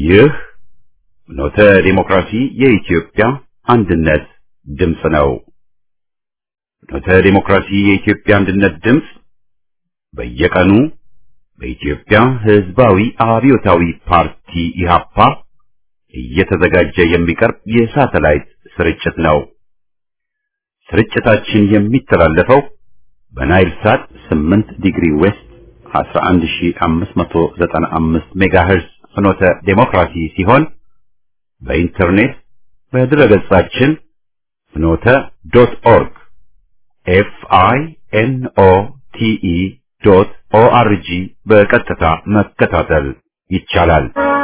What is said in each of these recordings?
ይህ ኖተ ዲሞክራሲ የኢትዮጵያ አንድነት ድምፅ ነው። ኖተ ዲሞክራሲ የኢትዮጵያ አንድነት ድምፅ በየቀኑ በኢትዮጵያ ሕዝባዊ አብዮታዊ ፓርቲ ኢህአፓ እየተዘጋጀ የሚቀርብ የሳተላይት ስርጭት ነው። ስርጭታችን የሚተላለፈው በናይል ሳት 8 ዲግሪ ዌስት 11595 ሜጋሄርዝ ፍኖተ ዴሞክራሲ ሲሆን በኢንተርኔት በድረገጻችን ፍኖተ ዶት ኦርግ ኤፍ አይ ኤን ኦ ቲ ኢ ዶት ኦ አር ጂ በቀጥታ መከታተል ይቻላል።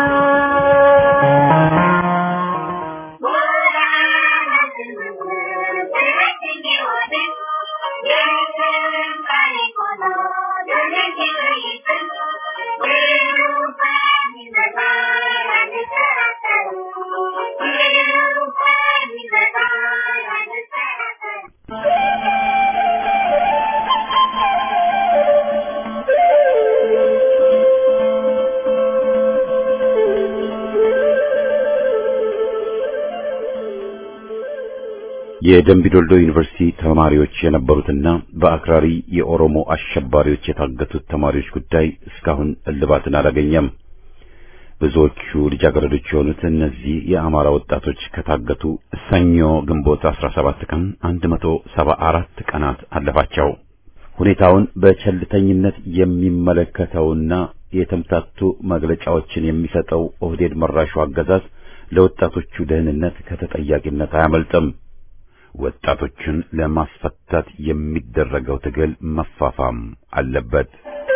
የደምቢዶልዶ ዩኒቨርሲቲ ተማሪዎች የነበሩትና በአክራሪ የኦሮሞ አሸባሪዎች የታገቱት ተማሪዎች ጉዳይ እስካሁን እልባትን አላገኘም። ብዙዎቹ ልጃገረዶች የሆኑት እነዚህ የአማራ ወጣቶች ከታገቱ ሰኞ ግንቦት 17 ቀን 174 ቀናት አለፋቸው። ሁኔታውን በቸልተኝነት የሚመለከተውና የተምታቱ መግለጫዎችን የሚሰጠው ኦህዴድ መራሹ አገዛዝ ለወጣቶቹ ደህንነት ከተጠያቂነት አያመልጥም። ወጣቶችን ለማስፈታት የሚደረገው ትግል መፋፋም አለበት።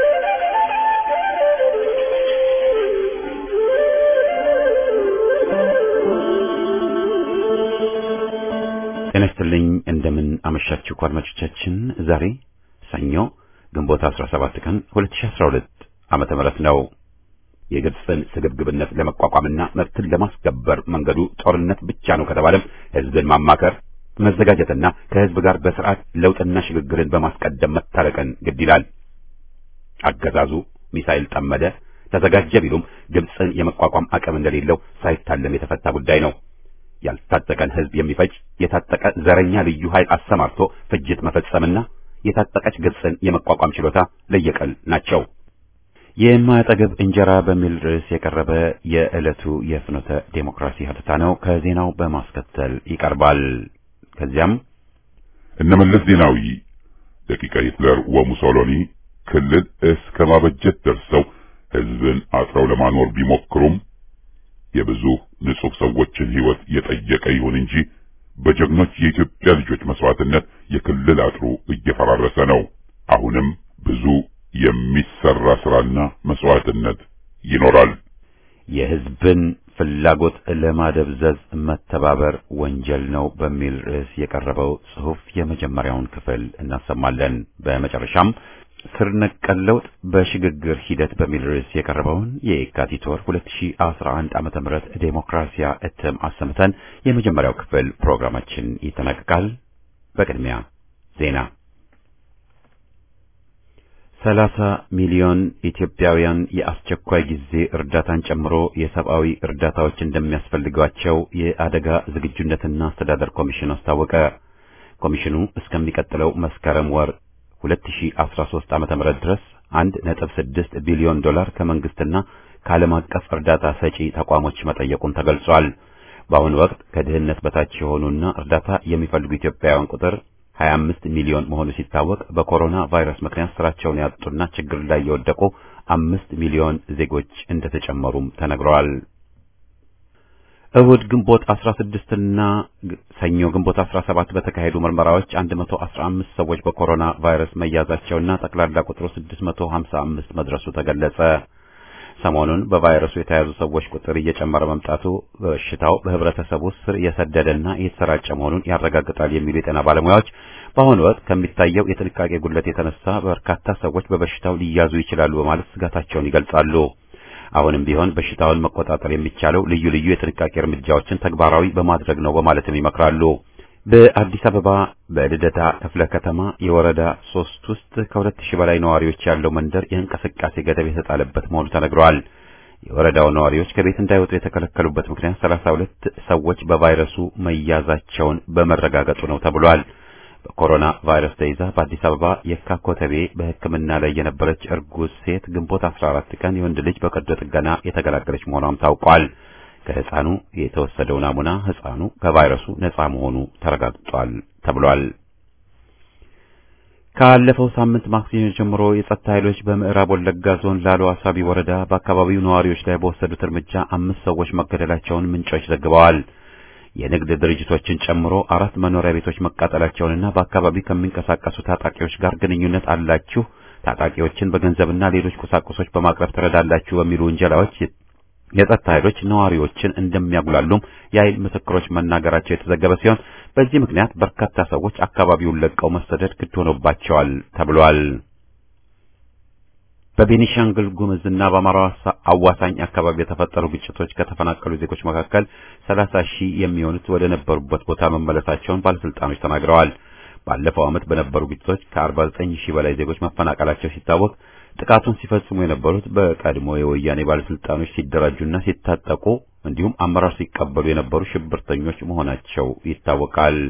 ጤና ይስጥልኝ። እንደምን አመሻችሁ አድማጮቻችን። ዛሬ ሰኞ ግንቦት 17 ቀን 2012 ዓመተ ምህረት ነው። የግብፅን ስግብግብነት ለመቋቋምና መብትን ለማስከበር መንገዱ ጦርነት ብቻ ነው ከተባለም ሕዝብን ማማከር መዘጋጀትና ከህዝብ ጋር በስርዓት ለውጥና ሽግግርን በማስቀደም መታረቅን ግድ ይላል። አገዛዙ ሚሳኤል ጠመደ፣ ተዘጋጀ ቢሉም ግብፅን የመቋቋም አቅም እንደሌለው ሳይታለም የተፈታ ጉዳይ ነው። ያልታጠቀን ህዝብ የሚፈጅ የታጠቀ ዘረኛ ልዩ ኃይል አሰማርቶ ፍጅት መፈጸምና የታጠቀች ግብፅን የመቋቋም ችሎታ ለየቀል ናቸው። የማያጠግብ እንጀራ በሚል ርዕስ የቀረበ የዕለቱ የፍኖተ ዴሞክራሲ ሀተታ ነው። ከዜናው በማስከተል ይቀርባል። ከዚያም እነመለስ ዜናዊ ደቂቀ ሂትለር ወሙሶሎኒ ክልል እስከ ማበጀት ደርሰው ህዝብን አጥረው ለማኖር ቢሞክሩም የብዙ ንጹህ ሰዎችን ህይወት የጠየቀ ይሁን እንጂ በጀግኖች የኢትዮጵያ ልጆች መስዋዕትነት የክልል አጥሩ እየፈራረሰ ነው። አሁንም ብዙ የሚሰራ ስራና መስዋዕትነት ይኖራል። የህዝብን ፍላጎት ለማደብዘዝ መተባበር ወንጀል ነው በሚል ርዕስ የቀረበው ጽሑፍ የመጀመሪያውን ክፍል እናሰማለን። በመጨረሻም ስር ነቀል ለውጥ በሽግግር ሂደት በሚል ርዕስ የቀረበውን የየካቲት ወር 2011 ዓመተ ምህረት ዴሞክራሲያ እትም አሰምተን የመጀመሪያው ክፍል ፕሮግራማችን ይጠናቀቃል። በቅድሚያ ዜና ሰላሳ ሚሊዮን ኢትዮጵያውያን የአስቸኳይ ጊዜ እርዳታን ጨምሮ የሰብአዊ እርዳታዎች እንደሚያስፈልጓቸው የአደጋ ዝግጁነትና አስተዳደር ኮሚሽን አስታወቀ። ኮሚሽኑ እስከሚቀጥለው መስከረም ወር 2013 ዓመተ ምህረት ድረስ 1.6 ቢሊዮን ዶላር ከመንግስትና ከዓለም አቀፍ እርዳታ ሰጪ ተቋሞች መጠየቁን ተገልጿል። በአሁኑ ወቅት ከድህነት በታች የሆኑና እርዳታ የሚፈልጉ ኢትዮጵያውያን ቁጥር 25 ሚሊዮን መሆኑ ሲታወቅ በኮሮና ቫይረስ ምክንያት ስራቸውን ያጡና ችግር ላይ የወደቁ አምስት ሚሊዮን ዜጎች እንደተጨመሩም ተነግረዋል። እሁድ ግንቦት 16 እና ሰኞ ግንቦት 17 በተካሄዱ ምርመራዎች 115 ሰዎች በኮሮና ቫይረስ መያዛቸውና ጠቅላላ ቁጥሩ 655 መድረሱ ተገለጸ። ሰሞኑን በቫይረሱ የተያዙ ሰዎች ቁጥር እየጨመረ መምጣቱ በሽታው በህብረተሰቡ ስር የሰደደና እየተሰራጨ መሆኑን ያረጋግጣል የሚሉ የጤና ባለሙያዎች በአሁኑ ወቅት ከሚታየው የጥንቃቄ ጉድለት የተነሳ በርካታ ሰዎች በበሽታው ሊያዙ ይችላሉ በማለት ስጋታቸውን ይገልጻሉ። አሁንም ቢሆን በሽታውን መቆጣጠር የሚቻለው ልዩ ልዩ የጥንቃቄ እርምጃዎችን ተግባራዊ በማድረግ ነው በማለትም ይመክራሉ። በአዲስ አበባ በልደታ ክፍለ ከተማ የወረዳ ሶስት ውስጥ ከሁለት ሺህ በላይ ነዋሪዎች ያለው መንደር የእንቅስቃሴ ገደብ የተጣለበት መሆኑ ተነግሯል። የወረዳው ነዋሪዎች ከቤት እንዳይወጡ የተከለከሉበት ምክንያት ሰላሳ ሁለት ሰዎች በቫይረሱ መያዛቸውን በመረጋገጡ ነው ተብሏል። በኮሮና ቫይረስ ተይዛ በአዲስ አበባ የካ ኮተቤ በሕክምና ላይ የነበረች እርጉዝ ሴት ግንቦት 14 ቀን የወንድ ልጅ በቀዶ ጥገና የተገላገለች መሆኗም ታውቋል። ከህፃኑ የተወሰደው ናሙና ህፃኑ ከቫይረሱ ነፃ መሆኑ ተረጋግጧል ተብሏል። ካለፈው ሳምንት ማክሰኞ ጀምሮ የጸጥታ ኃይሎች በምዕራብ ወለጋ ዞን ላሎ አሳቢ ወረዳ በአካባቢው ነዋሪዎች ላይ በወሰዱት እርምጃ አምስት ሰዎች መገደላቸውን ምንጮች ዘግበዋል። የንግድ ድርጅቶችን ጨምሮ አራት መኖሪያ ቤቶች መቃጠላቸውንና በአካባቢው ከሚንቀሳቀሱ ታጣቂዎች ጋር ግንኙነት አላችሁ፣ ታጣቂዎችን በገንዘብና ሌሎች ቁሳቁሶች በማቅረብ ትረዳላችሁ በሚሉ ውንጀላዎች የጸጥታ ኃይሎች ነዋሪዎችን እንደሚያጉላሉም የኃይል ምስክሮች መናገራቸው የተዘገበ ሲሆን በዚህ ምክንያት በርካታ ሰዎች አካባቢውን ለቀው መሰደድ ግድ ሆኖባቸዋል ተብሏል። በቤኒሻንጉል ጉምዝና በአማራ አዋሳኝ አካባቢ የተፈጠሩ ግጭቶች ከተፈናቀሉ ዜጎች መካከል ሰላሳ ሺህ የሚሆኑት ወደ ነበሩበት ቦታ መመለሳቸውን ባለስልጣኖች ተናግረዋል። ባለፈው ዓመት በነበሩ ግጭቶች ከ49 ሺህ በላይ ዜጎች መፈናቀላቸው ሲታወቅ ጥቃቱን ሲፈጽሙ የነበሩት በቀድሞ የወያኔ ባለስልጣኖች ሲደራጁና ሲታጠቁ እንዲሁም አመራር ሲቀበሉ የነበሩ ሽብርተኞች መሆናቸው ይታወቃል።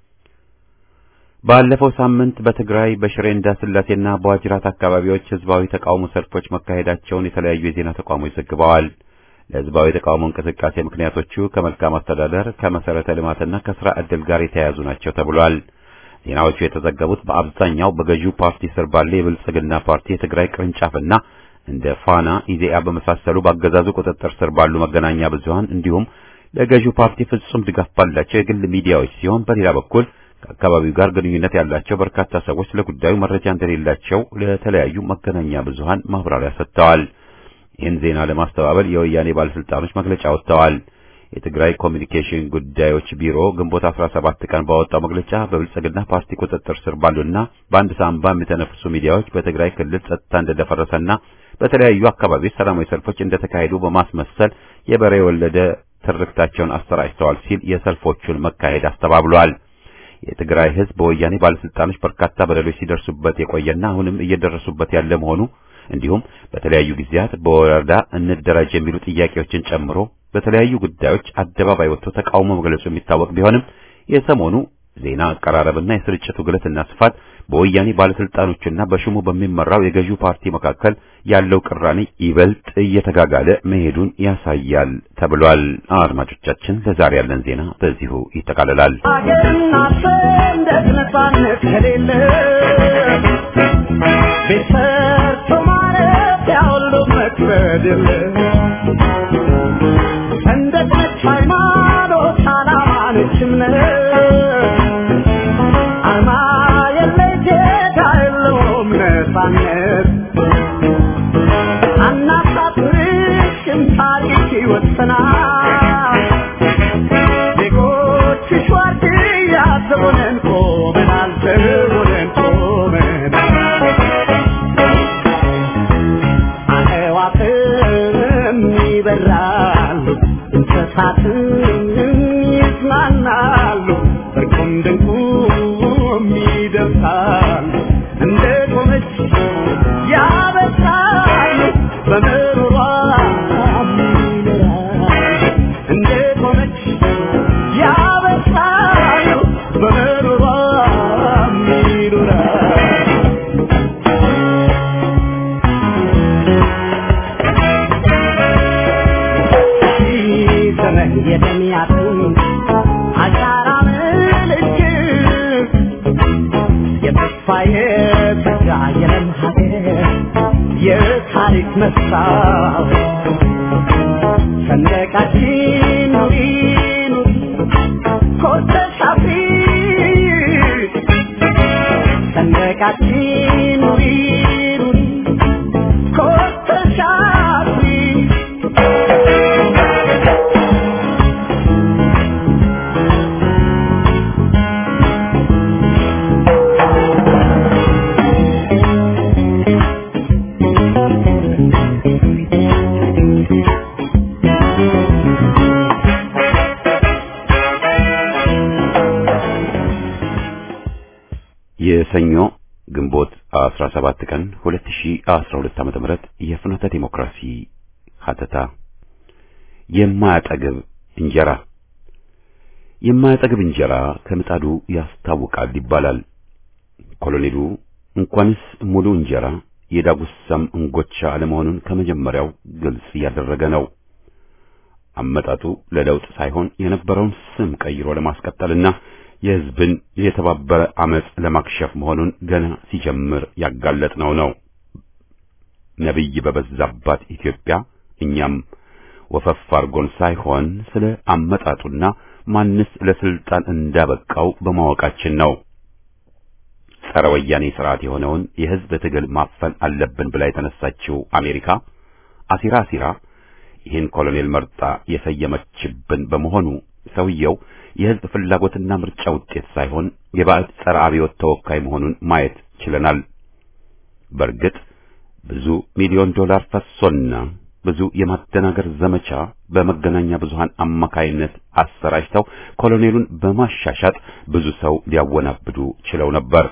ባለፈው ሳምንት በትግራይ በሽሬ እንዳስላሴና በዋጅራት አካባቢዎች ህዝባዊ ተቃውሞ ሰልፎች መካሄዳቸውን የተለያዩ የዜና ተቋሞች ዘግበዋል። ለህዝባዊ ተቃውሞ እንቅስቃሴ ምክንያቶቹ ከመልካም አስተዳደር፣ ከመሰረተ ልማትና ከስራ ዕድል ጋር የተያያዙ ናቸው ተብሏል። ዜናዎቹ የተዘገቡት በአብዛኛው በገዢው ፓርቲ ስር ባለ የብልጽግና ፓርቲ የትግራይ ቅርንጫፍና እንደ ፋና፣ ኢዜአ በመሳሰሉ በአገዛዙ ቁጥጥር ስር ባሉ መገናኛ ብዙሃን እንዲሁም ለገዢው ፓርቲ ፍጹም ድጋፍ ባላቸው የግል ሚዲያዎች ሲሆን በሌላ በኩል ከአካባቢው ጋር ግንኙነት ያላቸው በርካታ ሰዎች ለጉዳዩ መረጃ እንደሌላቸው ለተለያዩ መገናኛ ብዙሃን ማብራሪያ ሰጥተዋል። ይህን ዜና ለማስተባበል የወያኔ ባለስልጣኖች መግለጫ ወጥተዋል። የትግራይ ኮሚኒኬሽን ጉዳዮች ቢሮ ግንቦት 17 ቀን ባወጣው መግለጫ በብልጽግና ፓርቲ ቁጥጥር ስር ባሉና በአንድ ሳምባ የሚተነፍሱ ሚዲያዎች በትግራይ ክልል ጸጥታ እንደደፈረሰና በተለያዩ አካባቢዎች ሰላማዊ ሰልፎች እንደተካሄዱ በማስመሰል የበሬ የወለደ ትርክታቸውን አሰራጭተዋል ሲል የሰልፎቹን መካሄድ አስተባብሏል። የትግራይ ሕዝብ በወያኔ ባለስልጣኖች በርካታ በደሎች ሲደርሱበት የቆየና አሁንም እየደረሱበት ያለ መሆኑ እንዲሁም በተለያዩ ጊዜያት በወረዳ እንደራጅ የሚሉ ጥያቄዎችን ጨምሮ በተለያዩ ጉዳዮች አደባባይ ወጥቶ ተቃውሞ መግለጹ የሚታወቅ ቢሆንም የሰሞኑ ዜና አቀራረብና የስርጭቱ ግለትና ስፋት በወያኔ ባለስልጣኖችና በሹሙ በሚመራው የገዢው ፓርቲ መካከል ያለው ቅራኔ ይበልጥ እየተጋጋለ መሄዱን ያሳያል ተብሏል። አድማጮቻችን፣ ለዛሬ ያለን ዜና በዚሁ ይጠቃልላል። አገርና ሰንደቅ ነፃነት ከሌለ ቤት ሰርቶ ማለት ያሁሉ መክበድ የለ ሰንደቅ ነች ሃይማኖት፣ ዓላማ ነች እምነት አርማ የለ ጌታ የለውም ነፃነት አናሳፍርሽም ታሪክ ይወሰናል ዜጎችሽ ዋርድያ ዘቦነን ቆመናል ዘቦነን ቆመናል አዕዋፍም ይበራሉ እንስሳትም ይዝናናሉ እርቁም ድንቁም ይደምሳሉ እንደ ቆመች ያበሳሉ በምሮሯ ይኖራሉ እንደ ቆመች ያበሳሉ በምሮሯ ይኖራሉ ዘመን የደሚያትን አሻራ ምልክት የተስፋ የተጋ የለም ሀገር የታሪክ መስታወት ሰንደቃችን ኑሪ ኑሪ ኮርተሽ አፍሪ ሰንደቃችን ኑሪ ኑሪ ኮርተሽ አፍሪ የሰኞ ግንቦት 17 ቀን 2012 ዓ.ም የፍኖተ ዲሞክራሲ ሀተታ የማያጠግብ እንጀራ የማያጠግብ እንጀራ ከምጣዱ ያስታውቃል ይባላል። ኮሎኔሉ እንኳንስ ሙሉ እንጀራ የዳጉሳም እንጎቻ አለመሆኑን ከመጀመሪያው ግልጽ እያደረገ ነው። አመጣጡ ለለውጥ ሳይሆን የነበረውን ስም ቀይሮ ለማስቀጠልና የሕዝብን የተባበረ አመጽ ለማክሸፍ መሆኑን ገና ሲጀምር ያጋለጥነው ነው። ነቢይ በበዛባት ኢትዮጵያ እኛም ወፈፍ አርጎን ሳይሆን ስለ አመጣጡና ማንስ ለስልጣን እንዳበቃው በማወቃችን ነው። ጸረ ወያኔ ስርዓት የሆነውን የሕዝብ ትግል ማፈን አለብን ብላ የተነሳችው አሜሪካ አሲራ አሲራ ይህን ኮሎኔል መርጣ የሰየመችብን በመሆኑ ሰውየው የሕዝብ ፍላጎትና ምርጫ ውጤት ሳይሆን የባዕድ ጸረ አብዮት ተወካይ መሆኑን ማየት ችለናል። በእርግጥ ብዙ ሚሊዮን ዶላር ፈሶና ብዙ የማደናገር ዘመቻ በመገናኛ ብዙሃን አማካይነት አሰራጭተው ኮሎኔሉን በማሻሻጥ ብዙ ሰው ሊያወናብዱ ችለው ነበር።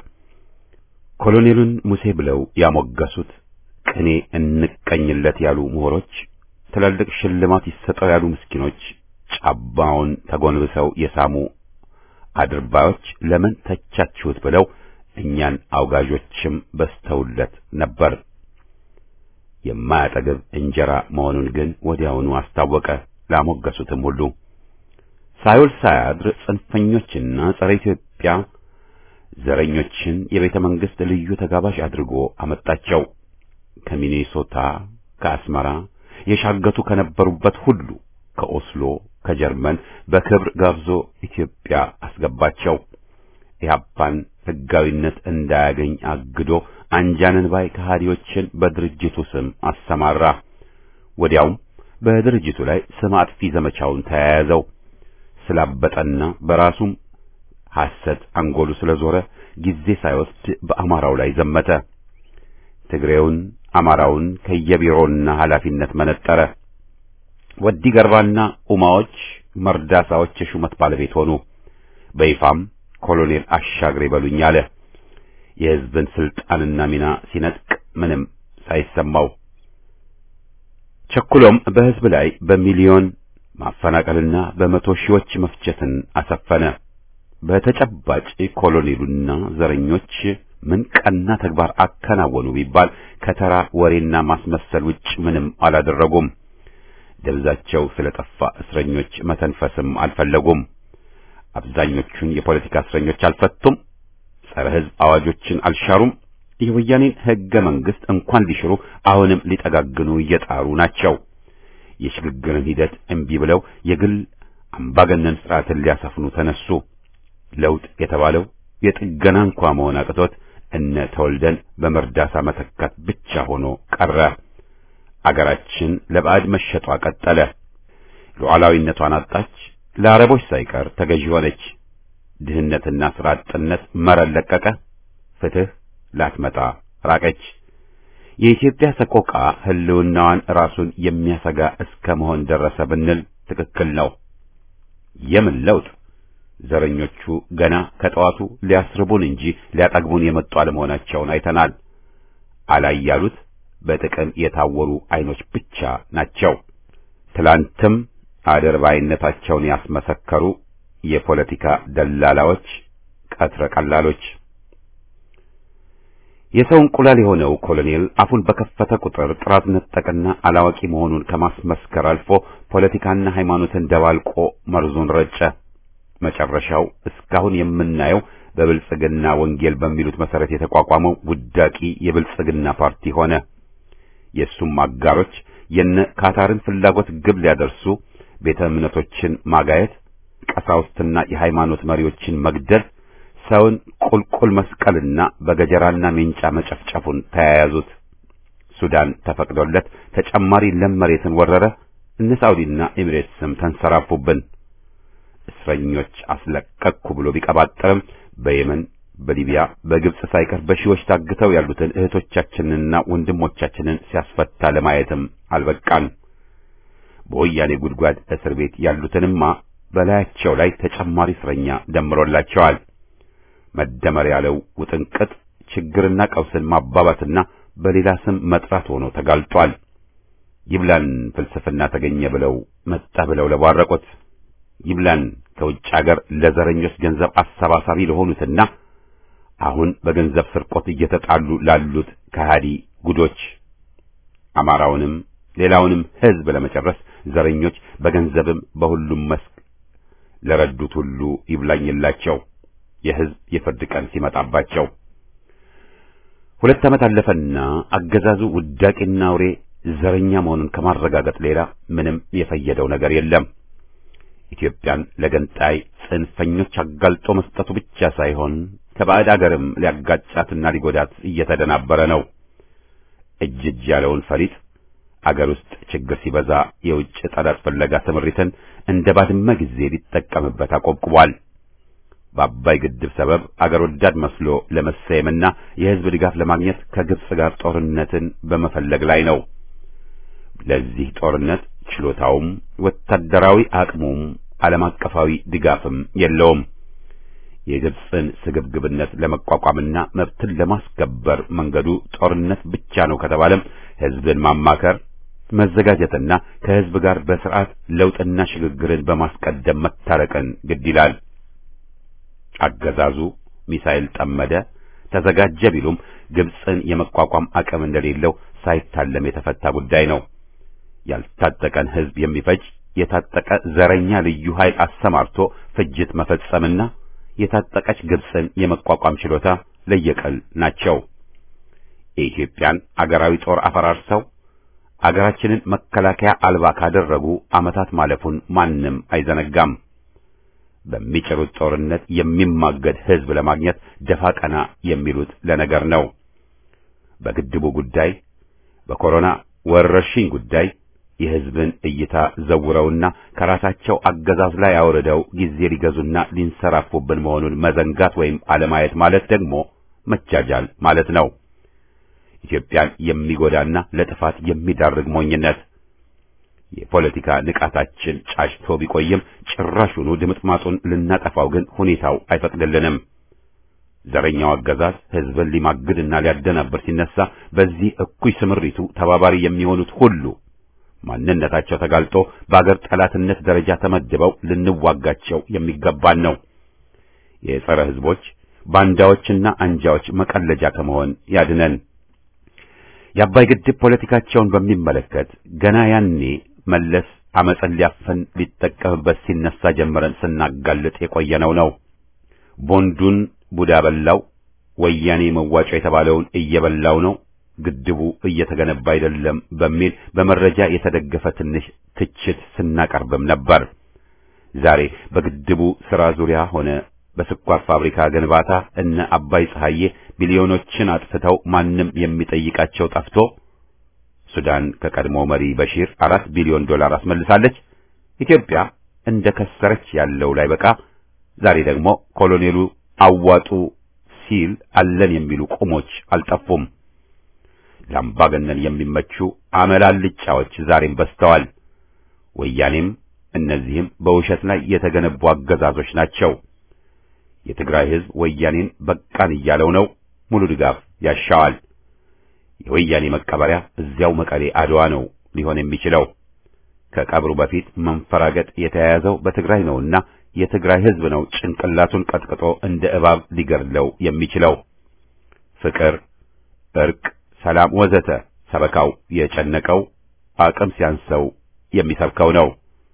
ኮሎኔሉን ሙሴ ብለው ያሞገሱት ቅኔ እንቀኝለት ያሉ ምሁሮች፣ ትላልቅ ሽልማት ይሰጠው ያሉ ምስኪኖች፣ ጫባውን ተጎንብሰው የሳሙ አድርባዮች ለምን ተቻችሁት ብለው እኛን አውጋዦችም በስተውለት ነበር። የማያጠግብ እንጀራ መሆኑን ግን ወዲያውኑ አስታወቀ። ላሞገሱትም ሁሉ ሳይውል ሳያድር ጽንፈኞችና ጸረ ኢትዮጵያ ዘረኞችን የቤተ መንግሥት ልዩ ተጋባዥ አድርጎ አመጣቸው። ከሚኔሶታ፣ ከአስመራ የሻገቱ ከነበሩበት ሁሉ ከኦስሎ፣ ከጀርመን በክብር ጋብዞ ኢትዮጵያ አስገባቸው። ኢህአፓን ሕጋዊነት እንዳያገኝ አግዶ አንጃንን ባይ ከሃዲዎችን በድርጅቱ ስም አሰማራ። ወዲያውም በድርጅቱ ላይ ስም አጥፊ ዘመቻውን ተያያዘው። ስላበጠና በራሱም ሐሰት አንጎሉ ስለዞረ ጊዜ ሳይወስድ በአማራው ላይ ዘመተ። ትግሬውን፣ አማራውን ከየቢሮውና ኃላፊነት መነጠረ። ወዲ ገርባና ኡማዎች መርዳሳዎች የሹመት ባለቤት ሆኑ። በይፋም ኮሎኔል አሻግሬ በሉኝ አለ። የሕዝብን ስልጣንና ሚና ሲነጥቅ ምንም ሳይሰማው ቸኩሎም በሕዝብ ላይ በሚሊዮን ማፈናቀልና በመቶ ሺዎች መፍጀትን አሰፈነ። በተጨባጭ ኮሎኔሉና ዘረኞች ምን ቀና ተግባር አከናወኑ ቢባል ከተራ ወሬና ማስመሰል ውጭ ምንም አላደረጉም። ደብዛቸው ስለጠፋ እስረኞች መተንፈስም አልፈለጉም። አብዛኞቹን የፖለቲካ እስረኞች አልፈቱም። ጸረ ሕዝብ አዋጆችን አልሻሩም። የወያኔን ሕገ መንግሥት እንኳን ሊሽሩ አሁንም ሊጠጋግኑ እየጣሩ ናቸው። የሽግግርን ሂደት እምቢ ብለው የግል አምባገነን ስርዓትን ሊያሰፍኑ ተነሱ። ለውጥ የተባለው የጥገና እንኳ መሆን አቅቶት እነ ተወልደን በመርዳሳ መተካት ብቻ ሆኖ ቀረ። አገራችን ለባዕድ መሸጧ ቀጠለ። ሉዓላዊነቷን አጣች። ለአረቦች ሳይቀር ተገዢ ሆነች። ድህነትና ሥራ አጥነት መረን ለቀቀ። ፍትህ ላትመጣ ራቀች። የኢትዮጵያ ሰቆቃ ሕልውናዋን ራሱን የሚያሰጋ እስከ መሆን ደረሰ ብንል ትክክል ነው። የምን ለውጥ? ዘረኞቹ ገና ከጠዋቱ ሊያስርቡን እንጂ ሊያጠግቡን የመጡ አለመሆናቸውን አይተናል። አላይ ያሉት በጥቅም የታወሩ አይኖች ብቻ ናቸው። ትላንትም አድርባይነታቸውን ያስመሰከሩ የፖለቲካ ደላላዎች፣ ቀትረ ቀላሎች። የሰው እንቁላል የሆነው ኮሎኔል አፉን በከፈተ ቁጥር ጥራት ነጠቅና አላዋቂ መሆኑን ከማስመስከር አልፎ ፖለቲካና ሃይማኖትን ደባልቆ መርዙን ረጨ። መጨረሻው እስካሁን የምናየው በብልጽግና ወንጌል በሚሉት መሰረት የተቋቋመው ውዳቂ የብልጽግና ፓርቲ ሆነ። የእሱም አጋሮች የነ ካታርን ፍላጎት ግብ ሊያደርሱ ቤተ እምነቶችን ማጋየት፣ ቀሳውስትና የሃይማኖት መሪዎችን መግደል፣ ሰውን ቁልቁል መስቀልና በገጀራና ሜንጫ መጨፍጨፉን ተያያዙት። ሱዳን ተፈቅዶለት ተጨማሪ ለም መሬትን ወረረ። እነ ሳውዲና ኤሚሬትስም ተንሰራፉብን። እስረኞች አስለቀቅኩ ብሎ ቢቀባጠርም በየመን፣ በሊቢያ፣ በግብጽ ሳይቀር በሺዎች ታግተው ያሉትን እህቶቻችንንና ወንድሞቻችንን ሲያስፈታ ለማየትም አልበቃን። በወያኔ ጉድጓድ እስር ቤት ያሉትንማ በላያቸው ላይ ተጨማሪ እስረኛ ደምሮላቸዋል። መደመር ያለው ውጥንቅጥ ችግርና ቀውስን ማባባትና በሌላ ስም መጥራት ሆኖ ተጋልጧል። ይብላን ፍልስፍና ተገኘ ብለው መጣ ብለው ለቧረቁት ይብላን ከውጭ አገር ለዘረኞች ገንዘብ አሰባሳቢ ለሆኑትና አሁን በገንዘብ ስርቆት እየተጣሉ ላሉት ከሃዲ ጉዶች አማራውንም ሌላውንም ሕዝብ ለመጨረስ ዘረኞች በገንዘብም በሁሉም መስክ ለረዱት ሁሉ ይብላኝላቸው የሕዝብ የፍርድ ቀን ሲመጣባቸው። ሁለት ዓመት አለፈና አገዛዙ ውዳቂና አውሬ ዘረኛ መሆኑን ከማረጋገጥ ሌላ ምንም የፈየደው ነገር የለም። ኢትዮጵያን ለገንጣይ ጽንፈኞች አጋልጦ መስጠቱ ብቻ ሳይሆን ከባዕድ አገርም ሊያጋጫትና ሊጎዳት እየተደናበረ ነው። እጅ እጅ ያለውን ፈሊጥ አገር ውስጥ ችግር ሲበዛ የውጭ ጠላት ፍለጋ ስምሪትን እንደ ባድመ ጊዜ ሊጠቀምበት አቆብቁቧል። በአባይ ግድብ ሰበብ አገር ወዳድ መስሎ ለመሰየምና የሕዝብ ድጋፍ ለማግኘት ከግብጽ ጋር ጦርነትን በመፈለግ ላይ ነው። ለዚህ ጦርነት ችሎታውም ወታደራዊ አቅሙም ዓለም አቀፋዊ ድጋፍም የለውም። የግብጽን ስግብግብነት ለመቋቋምና መብትን ለማስከበር መንገዱ ጦርነት ብቻ ነው ከተባለም ሕዝብን ማማከር መዘጋጀትና ከሕዝብ ጋር በስርዓት ለውጥና ሽግግርን በማስቀደም መታረቅን ግድ ይላል። አገዛዙ ሚሳኤል ጠመደ፣ ተዘጋጀ ቢሉም ግብጽን የመቋቋም አቅም እንደሌለው ሳይታለም የተፈታ ጉዳይ ነው። ያልታጠቀን ሕዝብ የሚፈጅ የታጠቀ ዘረኛ ልዩ ኃይል አሰማርቶ ፍጅት መፈጸምና የታጠቀች ግብጽን የመቋቋም ችሎታ ለየቀል ናቸው። የኢትዮጵያን አገራዊ ጦር አፈራርሰው አገራችንን መከላከያ አልባ ካደረጉ ዓመታት ማለፉን ማንም አይዘነጋም። በሚጭሩት ጦርነት የሚማገድ ሕዝብ ለማግኘት ደፋ ቀና የሚሉት ለነገር ነው። በግድቡ ጉዳይ፣ በኮሮና ወረርሽኝ ጉዳይ የሕዝብን እይታ ዘውረውና ከራሳቸው አገዛዝ ላይ አውርደው ጊዜ ሊገዙና ሊንሰራፉብን መሆኑን መዘንጋት ወይም አለማየት ማለት ደግሞ መጃጃል ማለት ነው። ኢትዮጵያን የሚጎዳና ለጥፋት የሚዳርግ ሞኝነት። የፖለቲካ ንቃታችን ጫጭቶ ቢቆይም ጭራሹኑ ድምጥማጡን ልናጠፋው ግን ሁኔታው አይፈቅድልንም። ዘረኛው አገዛዝ ሕዝብን ሊማግድና ሊያደናብር ሲነሳ በዚህ እኩይ ስምሪቱ ተባባሪ የሚሆኑት ሁሉ ማንነታቸው ተጋልጦ በአገር ጠላትነት ደረጃ ተመድበው ልንዋጋቸው የሚገባን ነው። የጸረ ሕዝቦች ባንዳዎችና አንጃዎች መቀለጃ ከመሆን ያድነን። የአባይ ግድብ ፖለቲካቸውን በሚመለከት ገና ያኔ መለስ አመፅን ሊያፈን ሊጠቀምበት ሲነሳ ጀምረን ስናጋልጥ የቆየነው ነው። ቦንዱን ቡዳ በላው፣ ወያኔ መዋጮ የተባለውን እየበላው ነው ግድቡ እየተገነባ አይደለም በሚል በመረጃ የተደገፈ ትንሽ ትችት ስናቀርብም ነበር። ዛሬ በግድቡ ሥራ ዙሪያ ሆነ በስኳር ፋብሪካ ግንባታ እነ አባይ ፀሐዬ ቢሊዮኖችን አጥፍተው ማንም የሚጠይቃቸው ጠፍቶ ሱዳን ከቀድሞ መሪ በሺር አራት ቢሊዮን ዶላር አስመልሳለች። ኢትዮጵያ እንደ ከሰረች ያለው ላይ በቃ ዛሬ ደግሞ ኮሎኔሉ አዋጡ ሲል አለን የሚሉ ቁሞች አልጠፉም። ለአምባገነን የሚመቹ አመላልጫዎች ዛሬም በዝተዋል። ወያኔም እነዚህም በውሸት ላይ የተገነቡ አገዛዞች ናቸው። የትግራይ ሕዝብ ወያኔን በቃን እያለው ነው። ሙሉ ድጋፍ ያሻዋል። የወያኔ መቀበሪያ እዚያው መቀሌ አድዋ ነው ሊሆን የሚችለው። ከቀብሩ በፊት መንፈራገጥ የተያያዘው በትግራይ ነውና የትግራይ ሕዝብ ነው ጭንቅላቱን ቀጥቅጦ እንደ እባብ ሊገድለው የሚችለው። ፍቅር፣ እርቅ፣ ሰላም ወዘተ ሰበካው የጨነቀው አቅም ሲያንሰው የሚሰብከው ነው።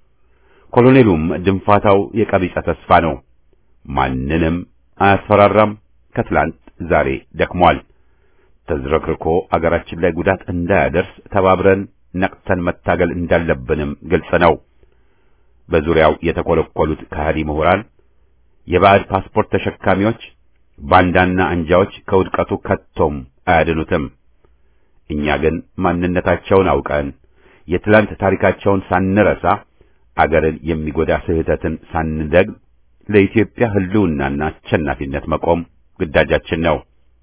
ኮሎኔሉም ድንፋታው የቀቢጸ ተስፋ ነው። ማንንም አያስፈራራም። ከትላንት ዛሬ ደክሟል። ተዝረክርኮ አገራችን ላይ ጉዳት እንዳያደርስ ተባብረን ነቅተን መታገል እንዳለብንም ግልጽ ነው። በዙሪያው የተኮለኮሉት ከሃዲ ምሁራን፣ የባዕድ ፓስፖርት ተሸካሚዎች፣ ባንዳና አንጃዎች ከውድቀቱ ከቶም አያድኑትም። እኛ ግን ማንነታቸውን አውቀን የትላንት ታሪካቸውን ሳንረሳ አገርን የሚጎዳ ስህተትን ሳንደግም ለኢትዮጵያ ሕልውናና አሸናፊነት መቆም ግዳጃችን ነው።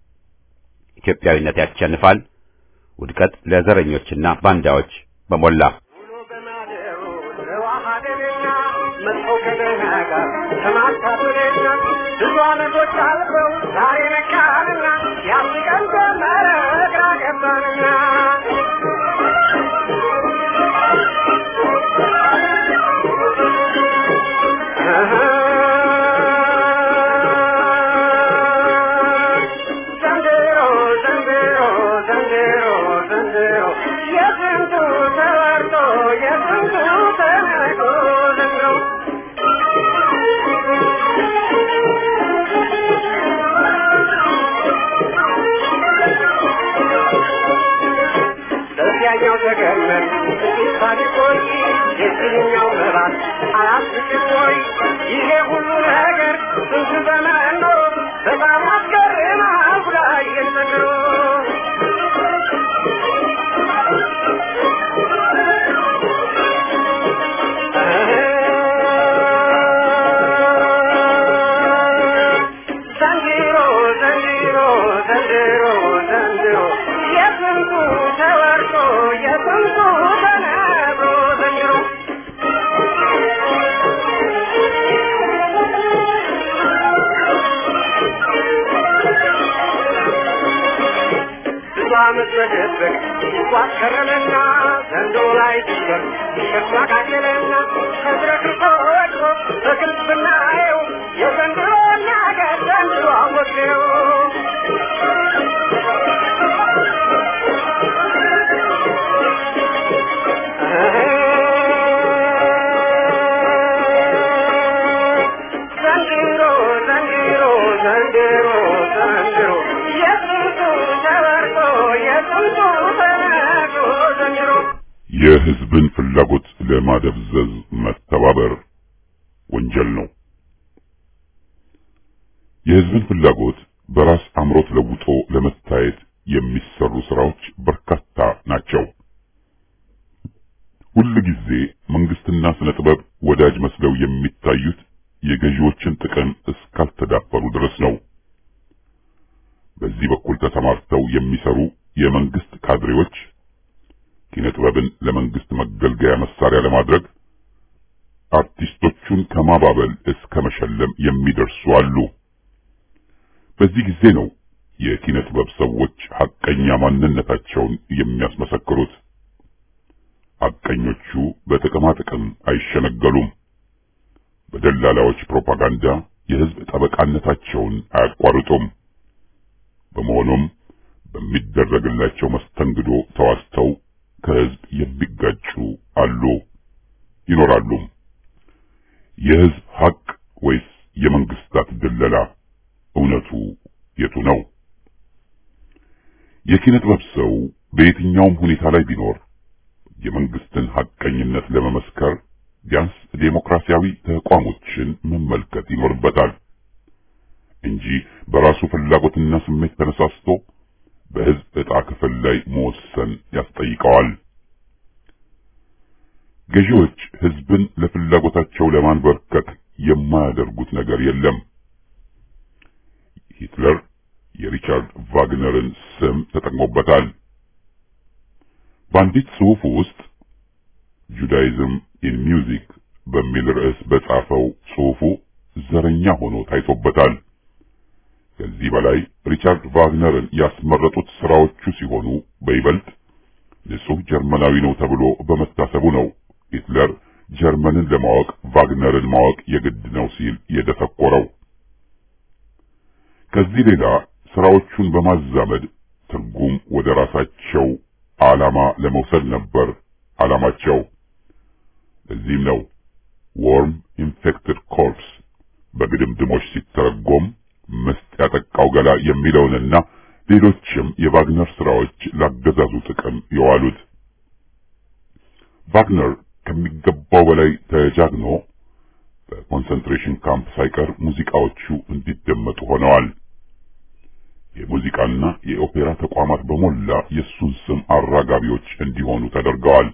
ኢትዮጵያዊነት ያሸንፋል። ውድቀት ለዘረኞችና ባንዳዎች በሞላ ውሎ በማደሩ ተዋሃደንና መጥፎ ከደህና ጋር ተማታቶንና ብዙ ዓመቶች አልፈው ዛሬ ነቃንና ያስቀን ጀመረ ግራ ገባንና የስንቱ ተነግሮ ዘንድሮ በዚያኛው ተገመን ጥቂት ታሪኮች የዚህኛው ምዕራፍ አያስቅም ወይ? ይሄ ሁሉ ነገር ስንት ዘመን ኖሮ በጣም አስገርማል ጉዳዬን ዘንድሮ ዘንድሮ ዘንድሮ ዘንድሮ ዘንድሮ የስንቱ ተወርቶ የስንቱ ተነግሮ ዘንድሮ ብዙ ዓመት መደበቅ ሲጓዝ ከረመና ዘንዶ ላይ ሲደርስ ሸክላ ቃኘለና ተዝረክርኮ ወድቆ በግልጽ ብናየው የዘንድሮ ነገር ዘንድሮ አወቅነው። ዘንድሮ ዘንድሮ ዘንድሮ ዘንድሮ የስንቱ ተወርቶ የስንቱ ተነግሮ ዘንድሮ የሕዝብን ፍላጎት ለማደብዘዝ መተባበር ወንጀል ነው። የሕዝብን ፍላጎት በራስ አምሮት ለውጦ ለመታየት የሚሰሩ ስራዎች በርካታ ናቸው። ሁል ጊዜ መንግስትና ስነ ጥበብ ወዳጅ መስለው የሚታዩት የገዢዎችን ጥቅም እስካልተዳፈሩ ድረስ ነው። በዚህ በኩል ተሰማርተው የሚሰሩ የመንግስት ካድሬዎች ኪነ ጥበብን ለመንግስት መገልገያ መሳሪያ ለማድረግ አርቲስቶቹን ከማባበል እስከ መሸለም የሚደርሱ አሉ። በዚህ ጊዜ ነው የኪነ ጥበብ ሰዎች ሐቀኛ ማንነታቸውን የሚያስመሰክሩት። ሐቀኞቹ በጥቅማ ጥቅም አይሸነገሉም። በደላላዎች ፕሮፓጋንዳ የህዝብ ጠበቃነታቸውን አያቋርጡም። በመሆኑም በሚደረግላቸው መስተንግዶ ተዋስተው ከህዝብ የሚጋጩ አሉ ይኖራሉ። የህዝብ ሐቅ ወይስ የመንግስታት ድለላ? እውነቱ የቱ ነው? የኪነ ጥበብ ሰው በየትኛውም ሁኔታ ላይ ቢኖር የመንግስትን ሐቀኝነት ለመመስከር ቢያንስ ዴሞክራሲያዊ ተቋሞችን መመልከት ይኖርበታል እንጂ በራሱ ፍላጎትና ስሜት ተነሳስቶ በህዝብ ዕጣ ክፍል ላይ መወሰን ያስጠይቀዋል። ገዢዎች ህዝብን ለፍላጎታቸው ለማንበርከክ የማያደርጉት ነገር የለም። ሂትለር የሪቻርድ ቫግነርን ስም ተጠቅሞበታል። በአንዲት ጽሑፍ ውስጥ ጁዳይዝም ኢን ሚውዚክ በሚል ርዕስ በጻፈው ጽሑፉ ዘረኛ ሆኖ ታይቶበታል። ከዚህ በላይ ሪቻርድ ቫግነርን ያስመረጡት ስራዎቹ ሲሆኑ በይበልጥ ንጹሕ ጀርመናዊ ነው ተብሎ በመታሰቡ ነው ሂትለር ጀርመንን ለማወቅ ቫግነርን ማወቅ የግድ ነው ሲል የደሰኮረው። ከዚህ ሌላ ስራዎቹን በማዛመድ ትርጉም ወደ ራሳቸው ዓላማ ለመውሰድ ነበር ዓላማቸው። ለዚህም ነው ዎርም ኢንፌክትድ ኮርፕስ በግድምድሞች ሲተረጎም ምስጥ ያጠቃው ገላ የሚለውንና ሌሎችም የቫግነር ስራዎች ላገዛዙ ጥቅም የዋሉት። ቫግነር ከሚገባው በላይ ተጃግኖ በኮንሰንትሬሽን ካምፕ ሳይቀር ሙዚቃዎቹ እንዲደመጡ ሆነዋል። የሙዚቃና የኦፔራ ተቋማት በሞላ የእሱን ስም አራጋቢዎች እንዲሆኑ ተደርገዋል።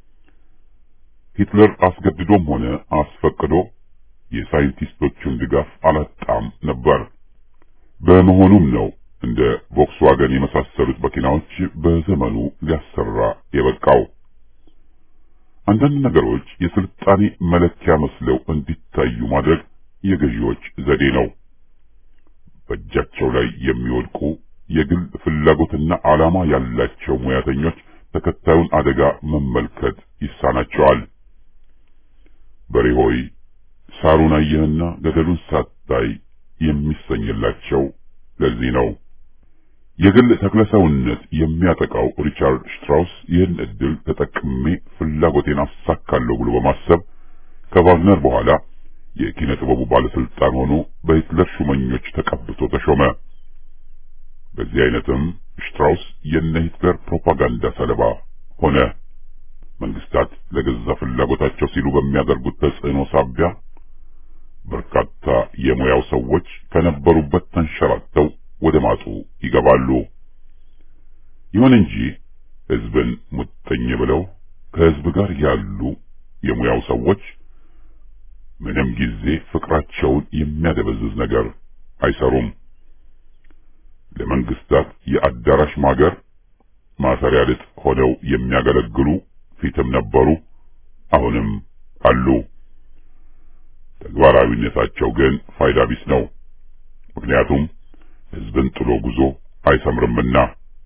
ሂትለር አስገድዶም ሆነ አስፈቅዶ የሳይንቲስቶቹን ድጋፍ አላጣም ነበር። በመሆኑም ነው እንደ ቮክስዋገን የመሳሰሉት መኪናዎች በዘመኑ ሊያሰራ የበቃው። አንዳንድ ነገሮች የስልጣኔ መለኪያ መስለው እንዲታዩ ማድረግ የገዢዎች ዘዴ ነው። በእጃቸው ላይ የሚወድቁ የግል ፍላጎትና ዓላማ ያላቸው ሙያተኞች ተከታዩን አደጋ መመልከት ይሳናቸዋል። በሬ ሆይ ሳሩን አየህና ገደሉን ሳታይ የሚሰኝላቸው ለዚህ ነው። የግል ተክለሰውነት የሚያጠቃው ሪቻርድ ሽትራውስ ይህን እድል ተጠቅሜ ፍላጎቴን አሳካለሁ ብሎ በማሰብ ከቫግነር በኋላ የኪነ ጥበቡ ባለስልጣን ሆኖ በሂትለር ሹመኞች ተቀብቶ ተሾመ። በዚህ አይነትም ሽትራውስ የነ ሂትለር ፕሮፓጋንዳ ሰለባ ሆነ። መንግስታት ለገዛ ፍላጎታቸው ሲሉ በሚያደርጉት ተጽዕኖ ሳቢያ በርካታ የሙያው ሰዎች ከነበሩበት ተንሸራተው ወደ ማጡ ይገባሉ። ይሁን እንጂ ህዝብን ሙጥኝ ብለው ከህዝብ ጋር ያሉ የሙያው ሰዎች ምንም ጊዜ ፍቅራቸውን የሚያደበዝዝ ነገር አይሰሩም። ለመንግስታት የአዳራሽ ማገር ማሰሪያ ልጥ ሆነው የሚያገለግሉ ፊትም ነበሩ፣ አሁንም አሉ። ተግባራዊነታቸው ግን ፋይዳ ቢስ ነው። ምክንያቱም ህዝብን ጥሎ ጉዞ አይሰምርምና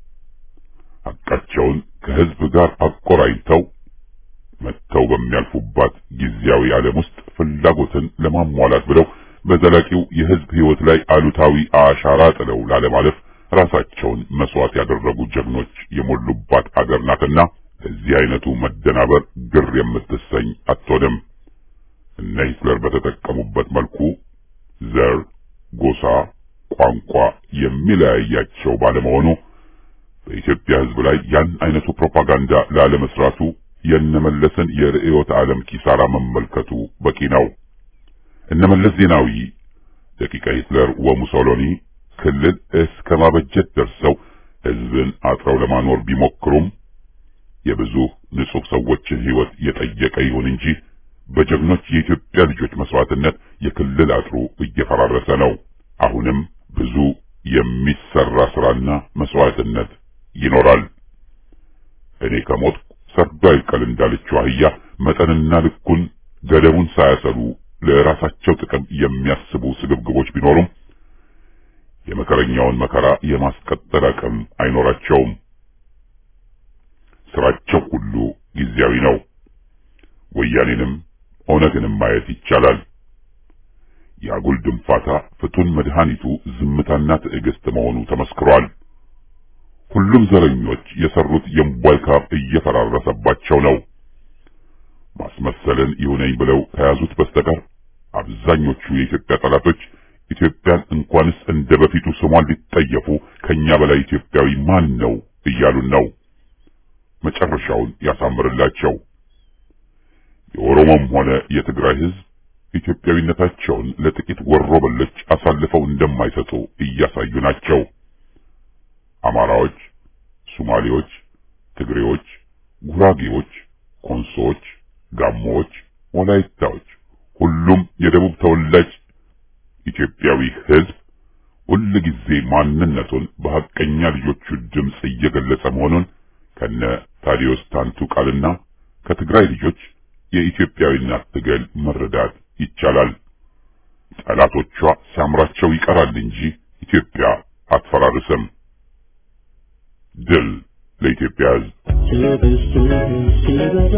ሐቃቸውን ከህዝብ ጋር አቆራኝተው መጥተው በሚያልፉባት ጊዜያዊ ዓለም ውስጥ ፍላጎትን ለማሟላት ብለው በዘላቂው የህዝብ ህይወት ላይ አሉታዊ አሻራ ጥለው ላለማለፍ ራሳቸውን መስዋዕት ያደረጉ ጀግኖች የሞሉባት አገር ናትና ለዚህ አይነቱ መደናበር ግር የምትሰኝ አትሆንም። እነ ሂትለር በተጠቀሙበት መልኩ ዘር፣ ጎሳ፣ ቋንቋ የሚለያያቸው ባለመሆኑ በኢትዮጵያ ህዝብ ላይ ያን አይነቱ ፕሮፓጋንዳ ላለመስራቱ የነመለስን የርዕዮተ ዓለም ኪሳራ መመልከቱ በቂ ነው። እነመለስ ዜናዊ ደቂቀ ሂትለር ወሙሶሎኒ ክልል እስከ ማበጀት ደርሰው ህዝብን አጥረው ለማኖር ቢሞክሩም የብዙ ንጹህ ሰዎችን ህይወት የጠየቀ ይሁን እንጂ በጀግኖች የኢትዮጵያ ልጆች መስዋዕትነት የክልል አጥሩ እየፈራረሰ ነው። አሁንም ብዙ የሚሰራ ስራና መስዋዕትነት ይኖራል። እኔ ከሞትኩ ሰርዶ አይቀል እንዳለችው አህያ መጠንና ልኩን ገደቡን ሳያሰሉ ለራሳቸው ጥቅም የሚያስቡ ስግብግቦች ቢኖሩም የመከረኛውን መከራ የማስቀጠል አቅም አይኖራቸውም። ስራቸው ሁሉ ጊዜያዊ ነው። ወያኔንም ኦነግንም ማየት ይቻላል። የአጉል ድንፋታ ፍቱን መድኃኒቱ ዝምታና ትዕግስት መሆኑ ተመስክሯል። ሁሉም ዘረኞች የሰሩት የእምቧይ ካብ እየፈራረሰባቸው ነው። ማስመሰልን ይሁነኝ ብለው ከያዙት በስተቀር አብዛኞቹ የኢትዮጵያ ጠላቶች ኢትዮጵያን እንኳንስ እንደ በፊቱ ስሟን ሊጠየፉ ከኛ በላይ ኢትዮጵያዊ ማን ነው እያሉን ነው። መጨረሻውን ያሳምርላቸው። የኦሮሞም ሆነ የትግራይ ሕዝብ ኢትዮጵያዊነታቸውን ለጥቂት ወሮ በሎች አሳልፈው እንደማይሰጡ እያሳዩ ናቸው። አማራዎች፣ ሶማሌዎች፣ ትግሬዎች፣ ጉራጌዎች፣ ኮንሶዎች፣ ጋሞዎች፣ ወላይታዎች ሁሉም የደቡብ ተወላጅ ኢትዮጵያዊ ሕዝብ ሁል ጊዜ ማንነቱን በሐቀኛ ልጆቹ ድምፅ እየገለጸ መሆኑን ከነ ታዲዮስ ታንቱ ቃልና ከትግራይ ልጆች የኢትዮጵያዊነት ትግል መረዳት ይቻላል። ጠላቶቿ ሲያምራቸው ይቀራል እንጂ ኢትዮጵያ አትፈራርስም። ድል ለኢትዮጵያ ሕዝብ። ሲበዛ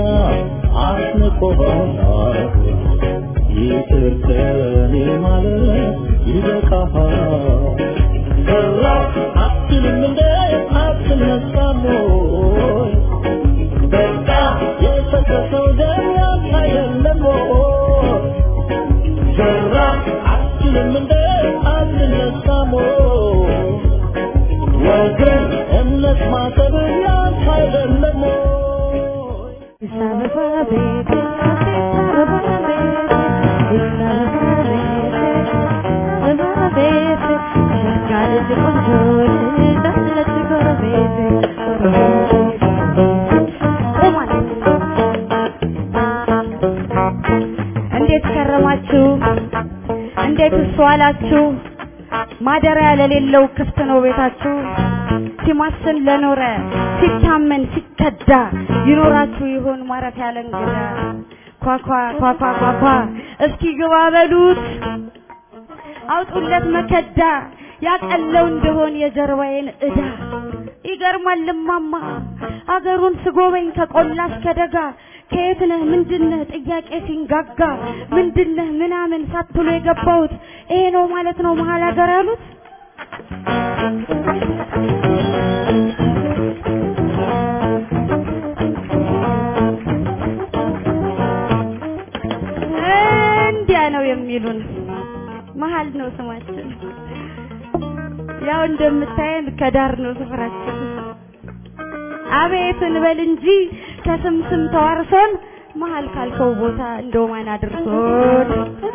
አስንቆሃል ይቅር ከኔ ማለት ይበቃሃል። ሰራ አትልም እንደ አትነሳም ወይ? በቃ የፈሰሰው ደም ያንተ አይደለም ወይ? ሰራ አትልም እንደ አትነሳም ወይ? ወገን እምነት ማሰብ ያንተ አይደለም ወይ? እንዴት ከረማችሁ? እንዴት ዋላችሁ? ማደሪያ ለሌለው ክፍት ነው ቤታችሁ። ሲማስን ለኖረ ሲታመን ሲከዳ ይኖራችሁ ይሆን ማረፊያ ለእንግዳ? ኳኳ ኳኳ ኳኳ እስኪ ግባ በሉት አውጡለት መከዳ ያቀለው እንደሆን የጀርባዬን ዕዳ ይገርማል እማማ አገሩን ስጎበኝ ከቆላ እስከ ደጋ ከየት ነህ ምንድነህ ጥያቄ ሲንጋጋ ምንድነህ ምናምን ሳትሎ የገባሁት ይሄ ነው ማለት ነው መሀል ሀገር ያሉት እንዲያ ነው የሚሉን መሀል ነው ስማችን ያው እንደምታየን ከዳር ነው ስፍራችን አቤት እንበል እንጂ ከስም ስም ተዋርሶን መሀል ካልከው ቦታ እንደው ማን አድርሶን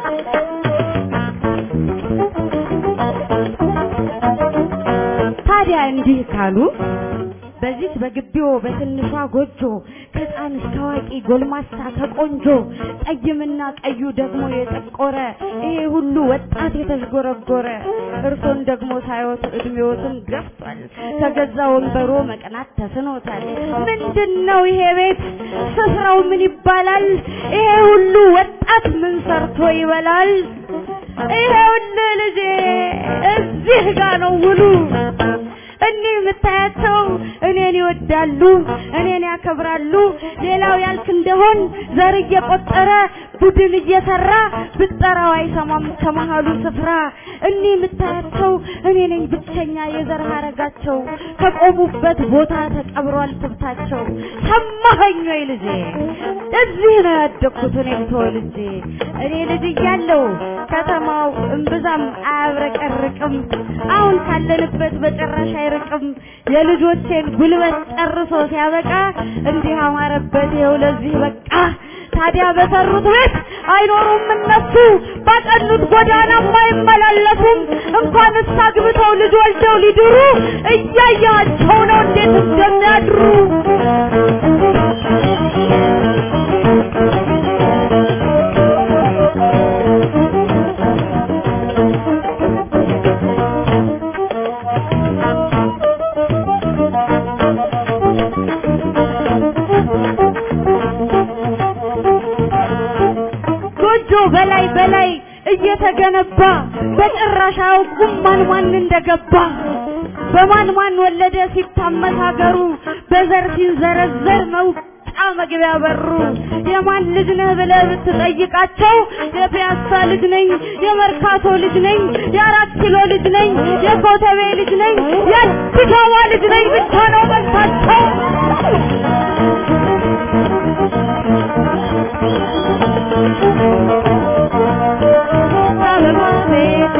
ታዲያ እንዲህ ካሉ በዚች በግቢው በትንሿ ጎጆ ከሕፃን እስከ አዋቂ ጎልማሳ ከቆንጆ ጠይምና ቀዩ ደግሞ የጠቆረ ይሄ ሁሉ ወጣት የተዥጎረጎረ እርሶን ደግሞ ሳይወት እድሜዎትን ገፍቷል ከገዛ ወንበሮ መቅናት ተስኖታል ምንድን ነው ይሄ ቤት ስፍራው ምን ይባላል ይሄ ሁሉ ወጣት ምን ሰርቶ ይበላል ይሄውልህ ልጄ እዚህ ጋ ነው ውሉ እኒህ የምታያቸው እኔን ይወዳሉ፣ እኔን ያከብራሉ። ሌላው ያልክ እንደሆን ዘር እየቆጠረ ቡድን እየሰራ ብትጠራው አይሰማም ከመሃሉ ስፍራ። እኒህ የምታያቸው እኔ ነኝ ብቸኛ የዘር ሀረጋቸው ከቆሙበት ቦታ ተቀብሯል ትብታቸው። ሰማኸኝ ወይ ልጄ? እዚህ ነው ያደግኩት እኔም ተወልጄ። እኔ ልጅ እያለሁ ከተማው እምብዛም አያብረቀርቅም። አሁን ካለንበት በጭራሽ አይርቅም። የልጆቼን ጉልበት ጨርሶ ሲያበቃ እንዲህ አማረበት ይኸው ለዚህ በቃ። ታዲያ በሰሩት ቤት አይኖሩም እነሱ፣ ባቀኑት ጎዳናም አይመላለሱም። እንኳንስ አግብተው ልጅ ወልደው ሊድሩ እያያቸው ነው እንዴት እንደሚያድሩ። ጎጆ በላይ በላይ እየተገነባ በጭራሽ አያውቁም ማን ማን እንደገባ በማን ማን ወለደ ሲታመስ ሀገሩ በዘር ሲንዘረዘር መውጫ መግቢያ በሩ የማን ልጅ ነህ ብለህ ብትጠይቃቸው የፒያሳ ልጅ ነኝ፣ የመርካቶ ልጅ ነኝ፣ የአራት ኪሎ ልጅ ነኝ፣ የኮተቤ ልጅ ነኝ፣ የአዲስ አበባ ልጅ ነኝ ብቻ ነው መልሳቸው። አበባ ቤቴ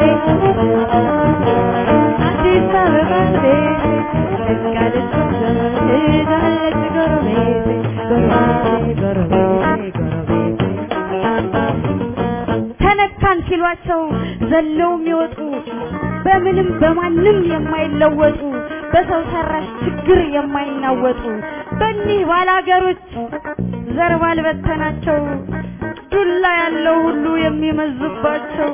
አዲስ አበባ ቤቴ ደጋለች ሄዳለች ጎረቤቴ ጎረቤቴ ጎረቤቴ ጎረቤቴ ተነካን ሲሏቸው ዘለው የሚወጡ በምንም በማንም የማይለወጡ በሰው ሰራሽ ችግር የማይናወጡ በእኒህ ባላገሮች ዘር ባልበተናቸው ዱላ ያለው ሁሉ የሚመዝባቸው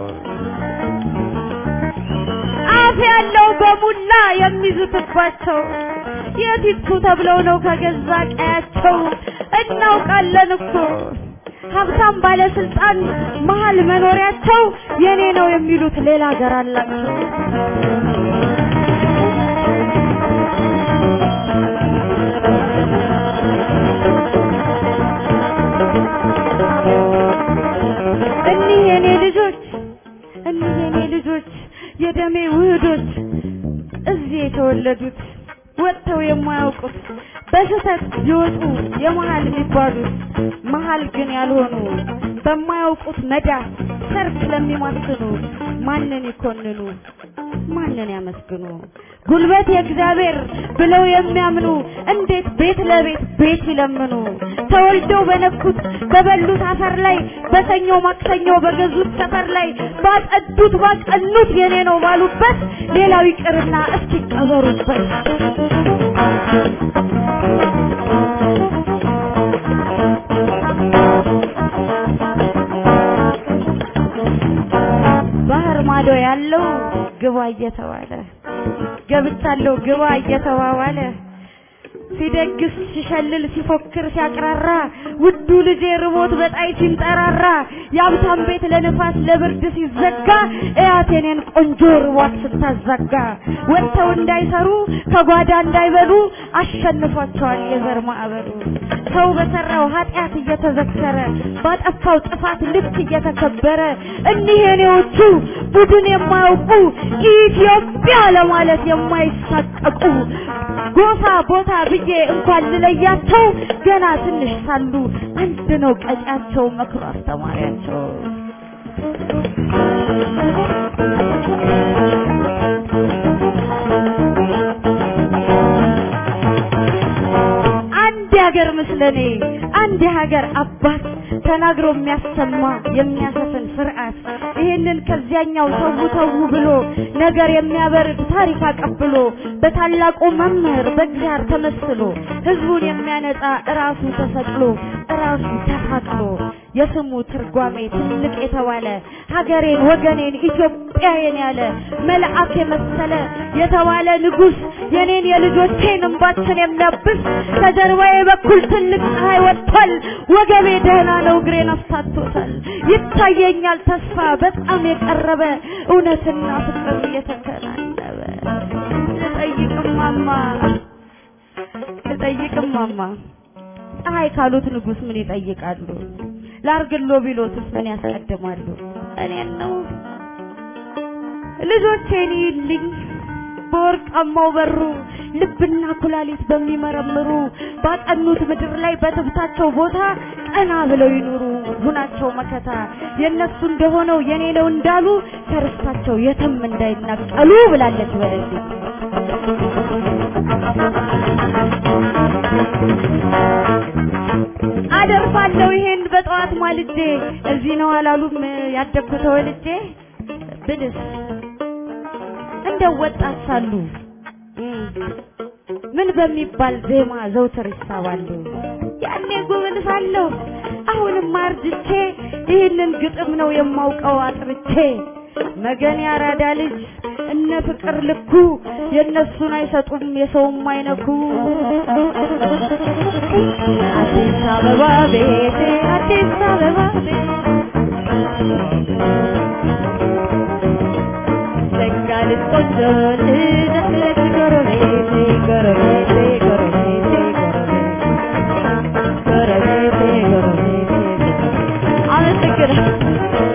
አፍ ያለው በሙላ የሚዝትባቸው የቲቱ ተብለው ነው ከገዛ ቀያቸው እናውቃለን እኮ ሀብታም ባለስልጣን መሀል መኖሪያቸው የኔ ነው የሚሉት ሌላ ሀገር አላቸው። እኒህ የኔ ልጆች እኒህ የኔ ልጆች የደሜ ውህዶች እዚህ የተወለዱት ወጥተው የማያውቁት በስህተት ይወጡ የመሀል የሚባሉት መሀል ግን ያልሆኑ በማያውቁት መዳፍ ሰርክ ለሚማስኑ ማንን ይኮንኑ ማንን ያመስግኑ? ጉልበት የእግዚአብሔር ብለው የሚያምኑ እንዴት ቤት ለቤት ቤት ይለምኑ? ተወልደው በነኩት በበሉት አፈር ላይ በሰኞ ማክሰኞ በገዙት ሰፈር ላይ ባጸዱት ባቀኑት የኔ ነው ባሉበት ሌላው ይቅርና እስኪ ቀበሩበት። ባህር ማዶ ያለው ግባ እየተባለ ገብቻለሁ ግባ እየተባባለ ሲደግስ ሲሸልል ሲፎክር ሲያቅራራ ውዱ ልጄ ርቦት በጣይ ሲንጠራራ የሀብታም ቤት ለንፋስ ለብርድ ሲዘጋ እያት የኔን ቆንጆ ርቧት ስታዛጋ ወጥተው እንዳይሰሩ ከጓዳ እንዳይበሉ አሸንፏቸዋል የዘር ማዕበሉ ሰው በሰራው ኃጢአት እየተዘከረ ባጠፋው ጥፋት ልክ እየተከበረ እኒህ የኔዎቹ ቡድን የማያውቁ ኢትዮጵያ ለማለት የማይሳቀቁ ጎሳ ቦታ ብዬ እንኳን ልለያቸው ገና ትንሽ ሳሉ አንድ ነው ቀጫቸው መክሮ አስተማሪያቸው። አንድ የሀገር ምስለኔ አንድ የሀገር አባት ተናግሮ የሚያሰማ የሚያሰፍን ስርዓት ይሄንን ከዚያኛው ተው ተው ብሎ ነገር የሚያበርድ ታሪክ አቀብሎ በታላቁ መምህር በእግዚአብሔር ተመስሎ ህዝቡን የሚያነጻ እራሱ ተሰቅሎ እራሱ ተፋቅሎ የስሙ ትርጓሜ ትልቅ የተባለ ሀገሬን ወገኔን ኢትዮጵያዬን ያለ መልአክ የመሰለ የተባለ ንጉስ የኔን የልጆቼን እንባችን የሚያብስ ከጀርባዬ በኩል ትልቅ ፀሐይ ወጥቷል። ወገቤ ደህና ነው፣ እግሬን አፍታቶታል። ይታየኛል ተስፋ በጣም የቀረበ እውነትና ፍቅር እየተከናነበ ልጠይቅማማ ልጠይቅማማ ፀሐይ ካሉት ንጉስ ምን ይጠይቃሉ? ላርግሎ ቢሎትስ ምን ያስቀድማሉ? እኔን ነው ልጆቼን ይልኝ በወርቃማው በሩ ልብና ኩላሊት በሚመረምሩ ባጠኑት ምድር ላይ በትብታቸው ቦታ ቀና ብለው ይኑሩ ሁናቸው መከታ የነሱ እንደሆነው የኔ ነው እንዳሉ ከርስታቸው የትም እንዳይናቀሉ ብላለች በለዚህ አደርፋለሁ ይሄን በጠዋት ማልጄ እዚህ ነው አላሉም ያደግኩት ተወልጄ ብልስ እንደው ወጣት ሳሉ ምን በሚባል ዜማ ዘውትር ይሳባሉ ያኔ ጉብል ሳለሁ አሁንም አርጅቼ ይህንን ግጥም ነው የማውቀው አጥርቼ መገን ያራዳ ልጅ እነ ፍቅር ልኩ የእነሱን አይሰጡም የሰውም አይነኩ አዲስ አበባ ቤቴ አዲስ አበባ ቤቴ ዘጋልት ቆንጆ ልደት ጎረቤቴ ጎረቤቴ ጎረቤቴ ጎረቤቴ ጎረቤቴ አመሰግናለሁ።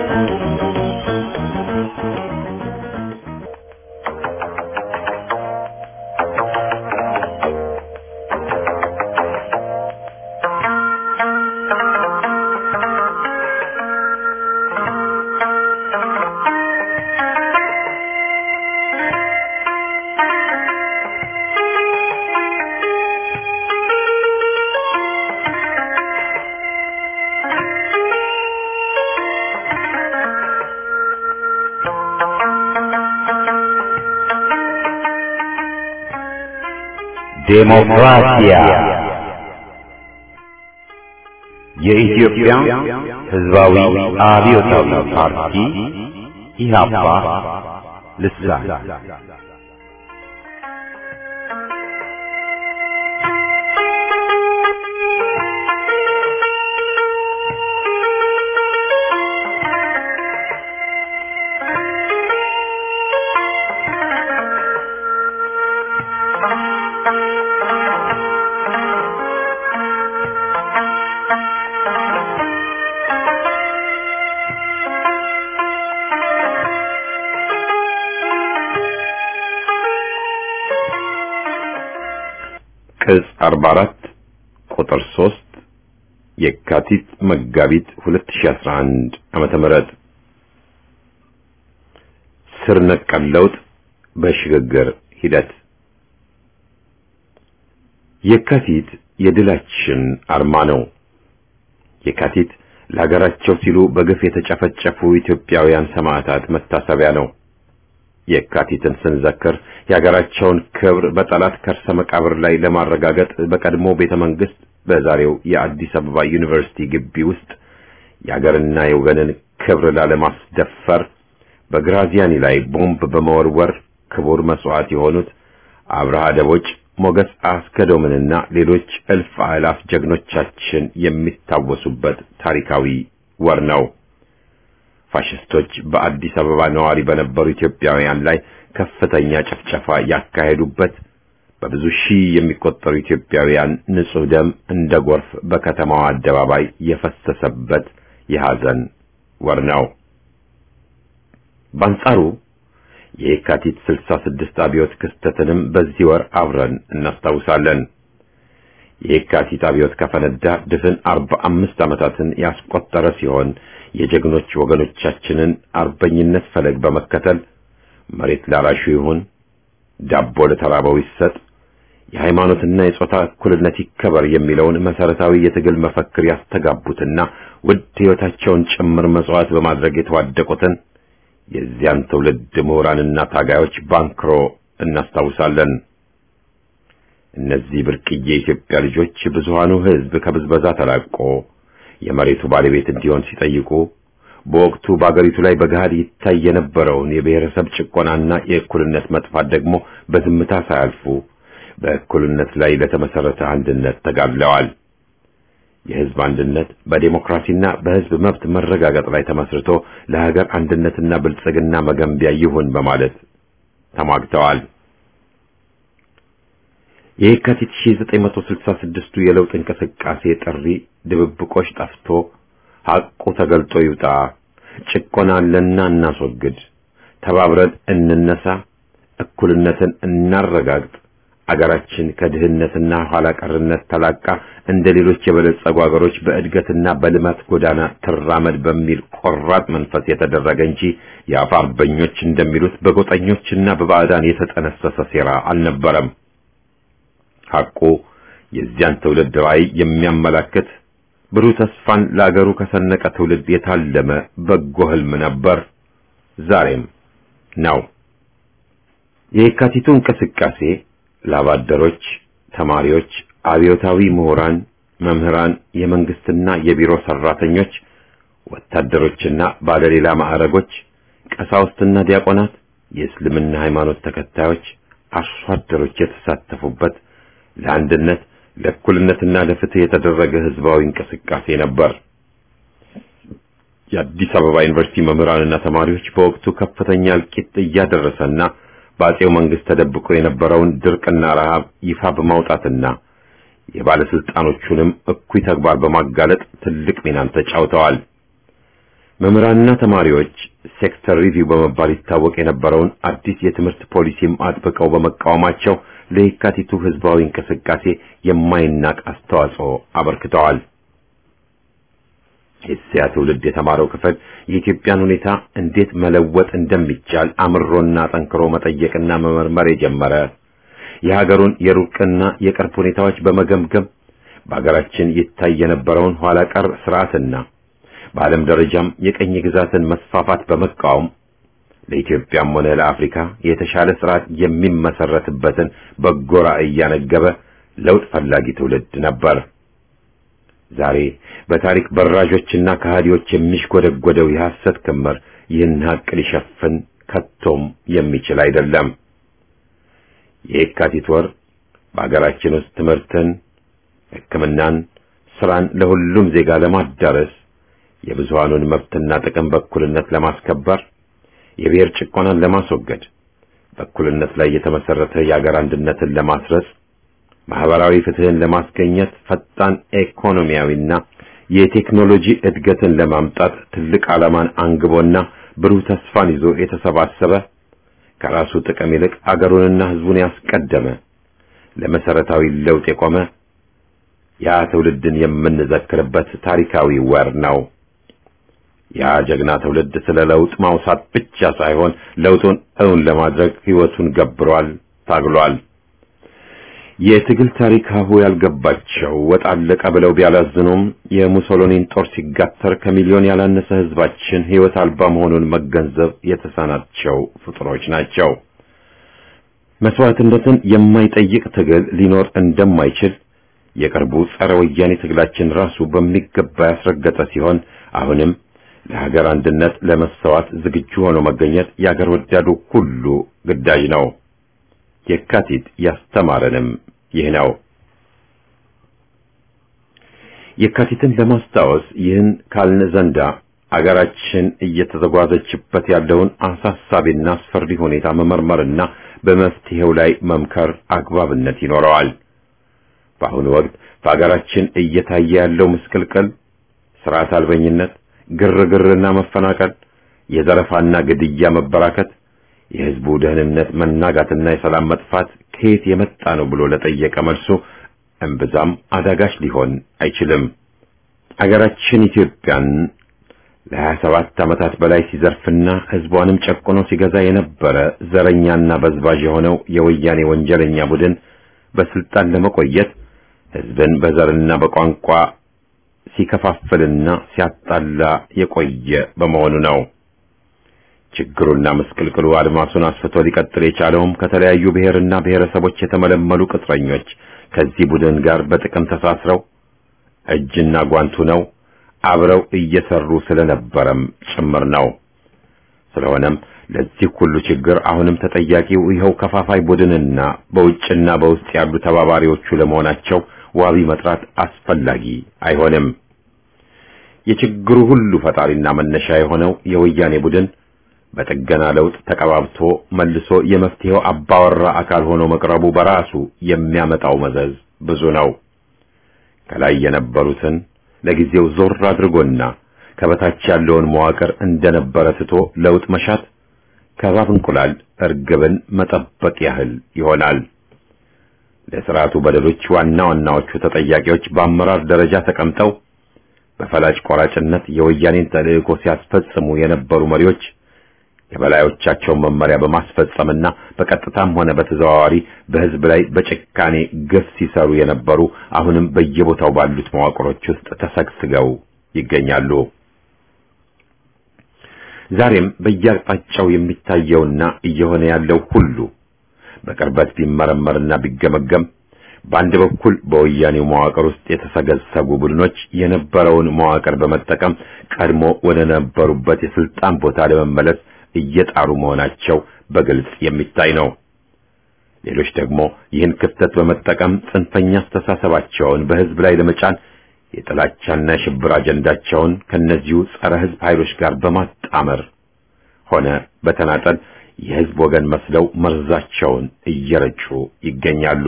ዴሞክራሲያ የኢትዮጵያ ሕዝባዊ አብዮታዊ ፓርቲ ኢህአፓ ልሳን ቅጽ 44 ቁጥር 3 የካቲት መጋቢት 2011 ዓመተ ምህረት ስር ነቀል ለውጥ በሽግግር ሂደት የካቲት የድላችን አርማ ነው። የካቲት ለሀገራቸው ሲሉ በግፍ የተጨፈጨፉ ኢትዮጵያውያን ሰማዕታት መታሰቢያ ነው። የካቲትን ስንዘክር የሀገራቸውን ክብር በጠላት ከርሰ መቃብር ላይ ለማረጋገጥ በቀድሞ ቤተ መንግስት በዛሬው የአዲስ አበባ ዩኒቨርሲቲ ግቢ ውስጥ የሀገርና የወገንን ክብር ላለማስደፈር በግራዚያኒ ላይ ቦምብ በመወርወር ክቡር መስዋዕት የሆኑት አብርሃ ደቦጭ፣ ሞገስ አስገዶምንና ሌሎች እልፍ አእላፍ ጀግኖቻችን የሚታወሱበት ታሪካዊ ወር ነው። ፋሽስቶች በአዲስ አበባ ነዋሪ በነበሩ ኢትዮጵያውያን ላይ ከፍተኛ ጭፍጨፋ ያካሄዱበት፣ በብዙ ሺህ የሚቆጠሩ ኢትዮጵያውያን ንጹህ ደም እንደ ጎርፍ በከተማዋ አደባባይ የፈሰሰበት የሐዘን ወር ነው። በአንጻሩ የየካቲት 66 አብዮት ክስተትንም በዚህ ወር አብረን እናስታውሳለን። የየካቲት አብዮት ከፈነዳ ድፍን 45 ዓመታትን ያስቆጠረ ሲሆን የጀግኖች ወገኖቻችንን አርበኝነት ፈለግ በመከተል መሬት ላራሹ ይሁን፣ ዳቦ ለተራበው ይሰጥ፣ የሃይማኖትና የጾታ እኩልነት ይከበር የሚለውን መሰረታዊ የትግል መፈክር ያስተጋቡትና ውድ ሕይወታቸውን ጭምር መስዋዕት በማድረግ የተዋደቁትን የዚያን ትውልድ ምሁራንና ታጋዮች ባንክሮ እናስታውሳለን። እነዚህ ብርቅዬ የኢትዮጵያ ልጆች ብዙሃኑ ሕዝብ ከብዝበዛ ተላቆ የመሬቱ ባለቤት እንዲሆን ሲጠይቁ በወቅቱ በአገሪቱ ላይ በገሃድ ይታይ የነበረውን የብሔረሰብ ጭቆናና የእኩልነት መጥፋት ደግሞ በዝምታ ሳያልፉ በእኩልነት ላይ ለተመሰረተ አንድነት ተጋድለዋል። የሕዝብ አንድነት በዴሞክራሲና በሕዝብ መብት መረጋገጥ ላይ ተመስርቶ ለሀገር አንድነትና ብልጽግና መገንቢያ ይሁን በማለት ተሟግተዋል። የየካቲት 1966ቱ የለውጥ እንቅስቃሴ ጥሪ ድብብቆች ጠፍቶ ሐቁ ተገልጦ ይውጣ፣ ጭቆና አለና እናስወግድ፣ ተባብረን እንነሳ፣ እኩልነትን እናረጋግጥ፣ አገራችን ከድህነትና ኋላ ቀርነት ተላቃ እንደ ሌሎች የበለጸጉ አገሮች በእድገትና በልማት ጎዳና ትራመድ በሚል ቆራጥ መንፈስ የተደረገ እንጂ የአፍ አርበኞች እንደሚሉት በጎጠኞችና በባዕዳን የተጠነሰሰ ሴራ አልነበረም። ሐቁ የዚያን ትውልድ ራዕይ የሚያመላክት ብሩህ ተስፋን ለአገሩ ከሰነቀ ትውልድ የታለመ በጎ ህልም ነበር፣ ዛሬም ነው። የየካቲቱ እንቅስቃሴ ላባደሮች፣ ተማሪዎች፣ አብዮታዊ ምሁራን፣ መምህራን፣ የመንግስትና የቢሮ ሰራተኞች፣ ወታደሮችና ባለሌላ ማዕረጎች፣ ቀሳውስትና ዲያቆናት፣ የእስልምና ሃይማኖት ተከታዮች፣ አርሶ አደሮች የተሳተፉበት ለአንድነት ለእኩልነትና ለፍትህ የተደረገ ህዝባዊ እንቅስቃሴ ነበር። የአዲስ አበባ ዩኒቨርሲቲ መምህራንና ተማሪዎች በወቅቱ ከፍተኛ እልቂት እያደረሰና በአጼው መንግስት ተደብቆ የነበረውን ድርቅና ረሃብ ይፋ በማውጣትና የባለስልጣኖቹንም እኩይ ተግባር በማጋለጥ ትልቅ ሚናን ተጫውተዋል። መምህራንና ተማሪዎች ሴክተር ሪቪው በመባል ይታወቅ የነበረውን አዲስ የትምህርት ፖሊሲም አጥብቀው በመቃወማቸው ለየካቲቱ ህዝባዊ እንቅስቃሴ የማይናቅ አስተዋጽኦ አበርክተዋል። የዚያ ትውልድ የተማረው ክፍል የኢትዮጵያን ሁኔታ እንዴት መለወጥ እንደሚቻል አምሮና ጠንክሮ መጠየቅና መመርመር የጀመረ የሀገሩን የሩቅና የቅርብ ሁኔታዎች በመገምገም በሀገራችን ይታይ የነበረውን ኋላ ቀር ስርዓትና በዓለም ደረጃም የቀኝ ግዛትን መስፋፋት በመቃወም ለኢትዮጵያም ሆነ ለአፍሪካ የተሻለ ስርዓት የሚመሰረትበትን በጎ ራዕይ እያነገበ ለውጥ ፈላጊ ትውልድ ነበር። ዛሬ በታሪክ በራዦችና ከሃዲዎች የሚሽጎደጎደው የሐሰት ክምር ይህን ሀቅ ሊሸፍን ከቶም የሚችል አይደለም። የየካቲት ወር በአገራችን ውስጥ ትምህርትን፣ ሕክምናን፣ ስራን ለሁሉም ዜጋ ለማዳረስ የብዙሃኑን መብትና ጥቅም በእኩልነት ለማስከበር የብሔር ጭቆናን ለማስወገድ በእኩልነት ላይ የተመሰረተ የአገር አንድነትን ለማስረጽ ማህበራዊ ፍትህን ለማስገኘት ፈጣን ኢኮኖሚያዊና የቴክኖሎጂ እድገትን ለማምጣት ትልቅ ዓላማን አንግቦና ብሩህ ተስፋን ይዞ የተሰባሰበ ከራሱ ጥቅም ይልቅ አገሩንና ህዝቡን ያስቀደመ ለመሰረታዊ ለውጥ የቆመ ያ ትውልድን የምንዘክርበት ታሪካዊ ወር ነው። ያ ጀግና ትውልድ ስለ ለውጥ ማውሳት ብቻ ሳይሆን ለውጡን እውን ለማድረግ ህይወቱን ገብሯል፣ ታግሏል። የትግል ታሪክ ሀሁ ያልገባቸው ወጥ አለቀ ብለው ቢያላዝኑም የሙሶሎኒን ጦር ሲጋተር ከሚሊዮን ያላነሰ ህዝባችን ህይወት አልባ መሆኑን መገንዘብ የተሳናቸው ፍጡሮች ናቸው። መስዋዕትነትን የማይጠይቅ ትግል ሊኖር እንደማይችል የቅርቡ ጸረ ወያኔ ትግላችን ራሱ በሚገባ ያስረገጠ ሲሆን አሁንም ለሀገር አንድነት ለመሰዋት ዝግጁ ሆኖ መገኘት የአገር ወዳዱ ሁሉ ግዳጅ ነው። የካቲት ያስተማረንም ይህ ነው። የካቲትን ለማስታወስ ይህን ካልን ዘንዳ አገራችን እየተዘጓዘችበት ያለውን አሳሳቢና አስፈሪ ሁኔታ መመርመርና በመፍትሄው ላይ መምከር አግባብነት ይኖረዋል። በአሁኑ ወቅት በአገራችን እየታየ ያለው ምስቅልቅል፣ ስርዓት አልበኝነት፣ ግርግርና መፈናቀል፣ የዘረፋና ግድያ መበራከት፣ የህዝቡ ደህንነት መናጋትና የሰላም መጥፋት ከየት የመጣ ነው ብሎ ለጠየቀ መልሱ እምብዛም አዳጋች ሊሆን አይችልም። አገራችን ኢትዮጵያን ለሀያ ሰባት ዓመታት በላይ ሲዘርፍና ህዝቧንም ጨቁኖ ሲገዛ የነበረ ዘረኛና በዝባዥ የሆነው የወያኔ ወንጀለኛ ቡድን በስልጣን ለመቆየት ህዝብን በዘርና በቋንቋ ሲከፋፍልና ሲያጣላ የቆየ በመሆኑ ነው። ችግሩና ምስቅልቅሉ አድማሱን አስፍቶ ሊቀጥል የቻለውም ከተለያዩ ብሔርና ብሔረሰቦች የተመለመሉ ቅጥረኞች ከዚህ ቡድን ጋር በጥቅም ተሳስረው እጅና ጓንቱ ነው አብረው እየሰሩ ስለነበረም ጭምር ነው። ስለሆነም ለዚህ ሁሉ ችግር አሁንም ተጠያቂው ይኸው ከፋፋይ ቡድንና በውጭና በውስጥ ያሉ ተባባሪዎቹ ለመሆናቸው ዋቢ መጥራት አስፈላጊ አይሆንም። የችግሩ ሁሉ ፈጣሪና መነሻ የሆነው የወያኔ ቡድን በጥገና ለውጥ ተቀባብቶ መልሶ የመፍትሄው አባወራ አካል ሆኖ መቅረቡ በራሱ የሚያመጣው መዘዝ ብዙ ነው። ከላይ የነበሩትን ለጊዜው ዞር አድርጎና ከበታች ያለውን መዋቅር እንደነበረ ትቶ ለውጥ መሻት ከባብ እንቁላል እርግብን መጠበቅ ያህል ይሆናል። ለስርዓቱ በደሎች ዋና ዋናዎቹ ተጠያቂዎች በአመራር ደረጃ ተቀምጠው በፈላጭ ቆራጭነት የወያኔን ተልዕኮ ሲያስፈጽሙ የነበሩ መሪዎች የበላዮቻቸውን መመሪያ በማስፈጸምና በቀጥታም ሆነ በተዘዋዋሪ በሕዝብ ላይ በጭካኔ ግፍ ሲሰሩ የነበሩ አሁንም በየቦታው ባሉት መዋቅሮች ውስጥ ተሰግስገው ይገኛሉ። ዛሬም በየአቅጣጫው የሚታየውና እየሆነ ያለው ሁሉ በቅርበት ቢመረመርና ቢገመገም በአንድ በኩል በወያኔው መዋቅር ውስጥ የተሰገሰጉ ቡድኖች የነበረውን መዋቅር በመጠቀም ቀድሞ ወደ ነበሩበት የስልጣን ቦታ ለመመለስ እየጣሩ መሆናቸው በግልጽ የሚታይ ነው። ሌሎች ደግሞ ይህን ክፍተት በመጠቀም ጽንፈኛ አስተሳሰባቸውን በሕዝብ ላይ ለመጫን የጥላቻና የሽብር አጀንዳቸውን ከነዚሁ ጸረ ሕዝብ ኃይሎች ጋር በማጣመር ሆነ በተናጠል የሕዝብ ወገን መስለው መርዛቸውን እየረጩ ይገኛሉ።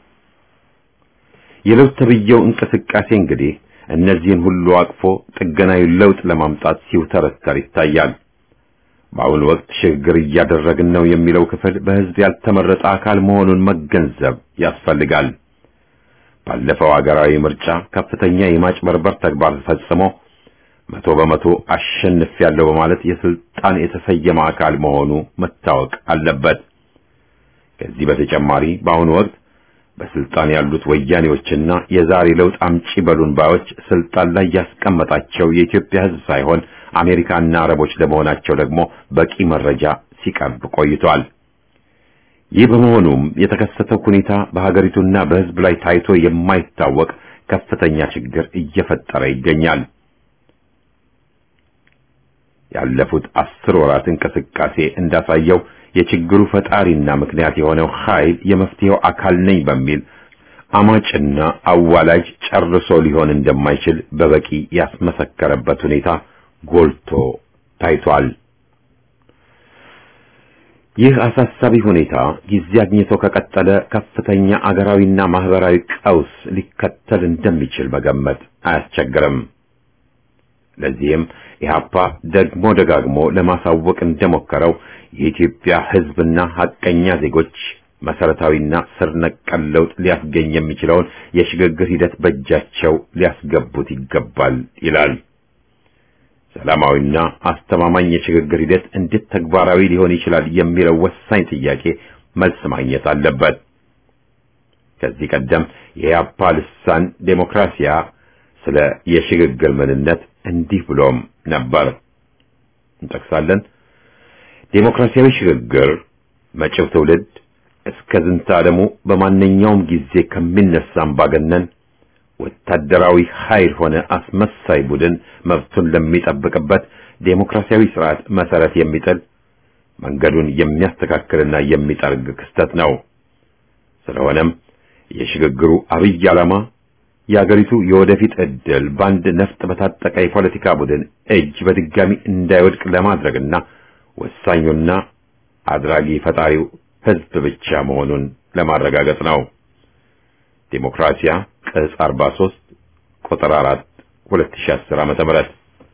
የለውጥ ተብዬው እንቅስቃሴ እንግዲህ እነዚህን ሁሉ አቅፎ ጥገናዊ ለውጥ ለማምጣት ሲውተረተር ይታያል። በአሁኑ ወቅት ሽግግር እያደረግን ነው የሚለው ክፍል በሕዝብ ያልተመረጠ አካል መሆኑን መገንዘብ ያስፈልጋል። ባለፈው ሀገራዊ ምርጫ ከፍተኛ የማጭበርበር ተግባር ፈጽሞ መቶ በመቶ አሸንፊያለሁ በማለት የስልጣን የተሰየመ አካል መሆኑ መታወቅ አለበት። ከዚህ በተጨማሪ በአሁኑ ወቅት በስልጣን ያሉት ወያኔዎችና የዛሬ ለውጥ አምጪ በሉን ባዮች ስልጣን ላይ ያስቀመጣቸው የኢትዮጵያ ሕዝብ ሳይሆን አሜሪካና አረቦች ለመሆናቸው ደግሞ በቂ መረጃ ሲቀርብ ቆይቷል። ይህ በመሆኑም የተከሰተው ሁኔታ በሀገሪቱና በሕዝብ ላይ ታይቶ የማይታወቅ ከፍተኛ ችግር እየፈጠረ ይገኛል። ያለፉት አስር ወራት እንቅስቃሴ እንዳሳየው የችግሩ ፈጣሪና ምክንያት የሆነው ኃይል የመፍትሄው አካል ነኝ በሚል አማጭና አዋላጅ ጨርሶ ሊሆን እንደማይችል በበቂ ያስመሰከረበት ሁኔታ ጎልቶ ታይቷል። ይህ አሳሳቢ ሁኔታ ጊዜ አግኝቶ ከቀጠለ ከፍተኛ አገራዊና ማህበራዊ ቀውስ ሊከተል እንደሚችል መገመት አያስቸግርም። ለዚህም ኢህአፓ ደግሞ ደጋግሞ ለማሳወቅ እንደሞከረው የኢትዮጵያ ሕዝብና ሐቀኛ ዜጎች መሰረታዊና ስር ነቀል ለውጥ ሊያስገኝ የሚችለውን የሽግግር ሂደት በእጃቸው ሊያስገቡት ይገባል ይላል። ሰላማዊና አስተማማኝ የሽግግር ሂደት እንዴት ተግባራዊ ሊሆን ይችላል የሚለው ወሳኝ ጥያቄ መልስ ማግኘት አለበት። ከዚህ ቀደም የኢህአፓ ልሳን ዴሞክራሲያ ስለ የሽግግር ምንነት እንዲህ ብሎም ነበር። እንጠቅሳለን። ዴሞክራሲያዊ ሽግግር መጪው ትውልድ እስከ ዝንተ ዓለሙ በማንኛውም ጊዜ ከሚነሳ አምባገነን ወታደራዊ ኃይል ሆነ አስመሳይ ቡድን መብቱን ለሚጠብቅበት ዴሞክራሲያዊ ስርዓት መሰረት የሚጥል መንገዱን የሚያስተካክልና የሚጠርግ ክስተት ነው። ስለሆነም የሽግግሩ አብይ ዓላማ የአገሪቱ የወደፊት ዕድል በአንድ ነፍጥ በታጠቀ የፖለቲካ ቡድን እጅ በድጋሚ እንዳይወድቅ ለማድረግና ወሳኙና አድራጊ ፈጣሪው ህዝብ ብቻ መሆኑን ለማረጋገጥ ነው። ዴሞክራሲያ ቅጽ 43 ቁጥር 4 2010 ዓመተ ምህረት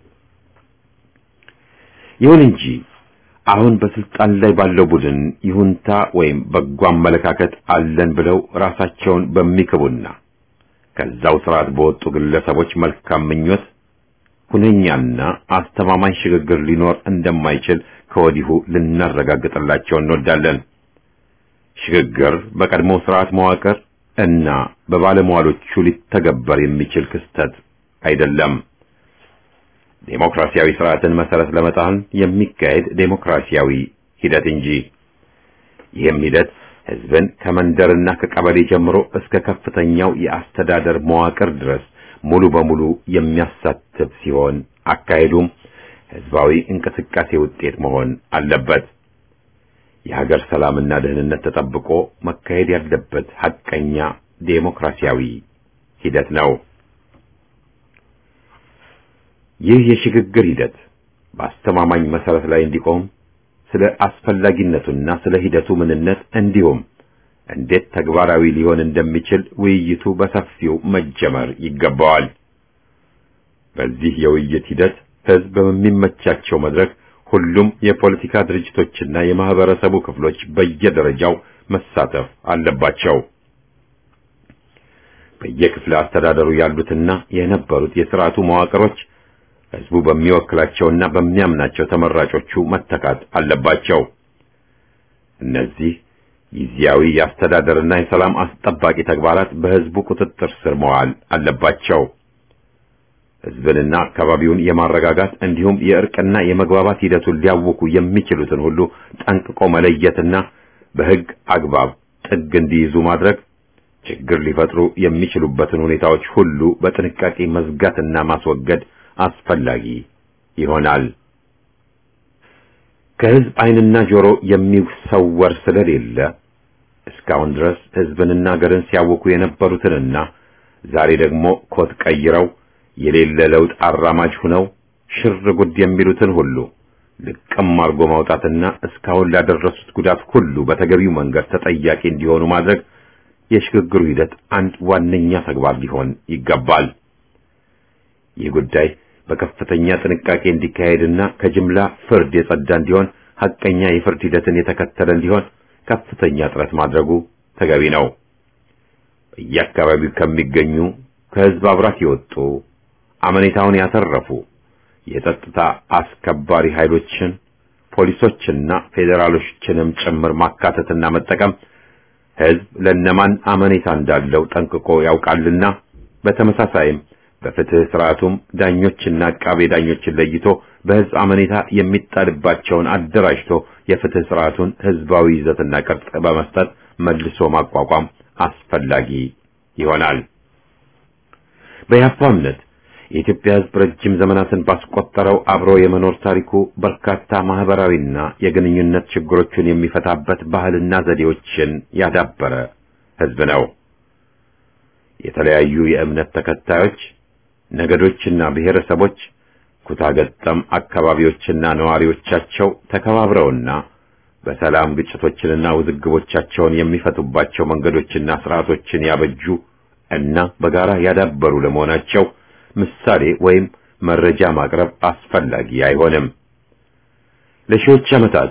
ይሁን እንጂ አሁን በስልጣን ላይ ባለው ቡድን ይሁንታ ወይም በጎ አመለካከት አለን ብለው ራሳቸውን በሚክቡና ከዛው ስርዓት በወጡ ግለሰቦች መልካም ምኞት ሁነኛና አስተማማኝ ሽግግር ሊኖር እንደማይችል ከወዲሁ ልናረጋግጥላቸው እንወዳለን። ሽግግር በቀድሞ ስርዓት መዋቅር እና በባለሟሎቹ ሊተገበር የሚችል ክስተት አይደለም። ዴሞክራሲያዊ ስርዓትን መሰረት ለመጣል የሚካሄድ ዴሞክራሲያዊ ሂደት እንጂ ይህም ሂደት ህዝብን ከመንደርና ከቀበሌ ጀምሮ እስከ ከፍተኛው የአስተዳደር መዋቅር ድረስ ሙሉ በሙሉ የሚያሳትፍ ሲሆን አካሄዱም ህዝባዊ እንቅስቃሴ ውጤት መሆን አለበት። የሀገር ሰላምና ደህንነት ተጠብቆ መካሄድ ያለበት ሐቀኛ ዴሞክራሲያዊ ሂደት ነው። ይህ የሽግግር ሂደት በአስተማማኝ መሰረት ላይ እንዲቆም ስለ አስፈላጊነቱና ስለ ሂደቱ ምንነት እንዲሁም እንዴት ተግባራዊ ሊሆን እንደሚችል ውይይቱ በሰፊው መጀመር ይገባዋል። በዚህ የውይይት ሂደት ህዝብ በሚመቻቸው መድረክ ሁሉም የፖለቲካ ድርጅቶችና የማህበረሰቡ ክፍሎች በየደረጃው መሳተፍ አለባቸው። በየክፍለ አስተዳደሩ ያሉትና የነበሩት የስርዓቱ መዋቅሮች ህዝቡ በሚወክላቸውና በሚያምናቸው ተመራጮቹ መተካት አለባቸው። እነዚህ ጊዜያዊ የአስተዳደርና የሰላም አስጠባቂ ተግባራት በህዝቡ ቁጥጥር ስር መዋል አለባቸው። ህዝብንና አካባቢውን የማረጋጋት እንዲሁም የእርቅና የመግባባት ሂደቱን ሊያውኩ የሚችሉትን ሁሉ ጠንቅቆ መለየትና በህግ አግባብ ጥግ እንዲይዙ ማድረግ፣ ችግር ሊፈጥሩ የሚችሉበትን ሁኔታዎች ሁሉ በጥንቃቄ መዝጋትና ማስወገድ አስፈላጊ ይሆናል። ከህዝብ ዓይንና ጆሮ የሚሰወር ስለሌለ እስካሁን ድረስ ህዝብንና ሀገርን ሲያውኩ የነበሩትንና ዛሬ ደግሞ ኮት ቀይረው የሌለ ለውጥ አራማጅ ሁነው ሽር ጉድ የሚሉትን ሁሉ ልቅም አርጎ ማውጣትና እስካሁን ላደረሱት ጉዳት ሁሉ በተገቢው መንገድ ተጠያቂ እንዲሆኑ ማድረግ የሽግግሩ ሂደት አንድ ዋነኛ ተግባር ሊሆን ይገባል። ይህ ጉዳይ በከፍተኛ ጥንቃቄ እንዲካሄድና ከጅምላ ፍርድ የጸዳ እንዲሆን ሐቀኛ የፍርድ ሂደትን የተከተለ እንዲሆን ከፍተኛ ጥረት ማድረጉ ተገቢ ነው። በየአካባቢው ከሚገኙ ከህዝብ አብራት የወጡ አመኔታውን ያተረፉ የጸጥታ አስከባሪ ኃይሎችን ፖሊሶችና ፌዴራሎችንም ጭምር ማካተትና መጠቀም ህዝብ ለነማን አመኔታ እንዳለው ጠንቅቆ ያውቃልና በተመሳሳይም በፍትህ ስርዓቱም ዳኞችና አቃቤ ዳኞችን ለይቶ በህዝብ አመኔታ የሚጣልባቸውን አደራጅቶ የፍትህ ስርዓቱን ህዝባዊ ይዘትና ቅርጽ በመስጠት መልሶ ማቋቋም አስፈላጊ ይሆናል። በያፋ እምነት የኢትዮጵያ ህዝብ ረጅም ዘመናትን ባስቆጠረው አብሮ የመኖር ታሪኩ በርካታ ማህበራዊና የግንኙነት ችግሮችን የሚፈታበት ባህልና ዘዴዎችን ያዳበረ ህዝብ ነው። የተለያዩ የእምነት ተከታዮች ነገዶችና ብሔረሰቦች ኩታገጠም አካባቢዎችና ነዋሪዎቻቸው ተከባብረውና በሰላም ግጭቶችንና ውዝግቦቻቸውን የሚፈቱባቸው መንገዶችና ስርዓቶችን ያበጁ እና በጋራ ያዳበሩ ለመሆናቸው ምሳሌ ወይም መረጃ ማቅረብ አስፈላጊ አይሆንም። ለሺዎች ዓመታት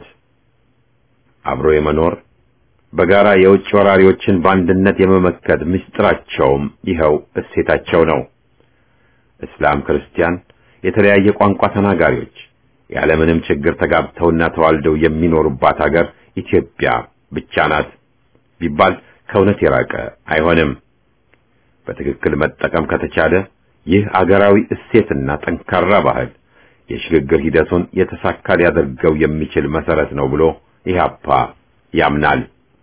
አብሮ የመኖር በጋራ የውጭ ወራሪዎችን በአንድነት የመመከት ምስጢራቸውም ይኸው እሴታቸው ነው። እስላም፣ ክርስቲያን፣ የተለያየ ቋንቋ ተናጋሪዎች ያለምንም ችግር ተጋብተውና ተዋልደው የሚኖሩባት ሀገር ኢትዮጵያ ብቻ ናት ቢባል ከእውነት የራቀ አይሆንም። በትክክል መጠቀም ከተቻለ ይህ አገራዊ እሴትና ጠንካራ ባህል የሽግግር ሂደቱን የተሳካ ሊያደርገው የሚችል መሰረት ነው ብሎ ኢህአፓ ያምናል።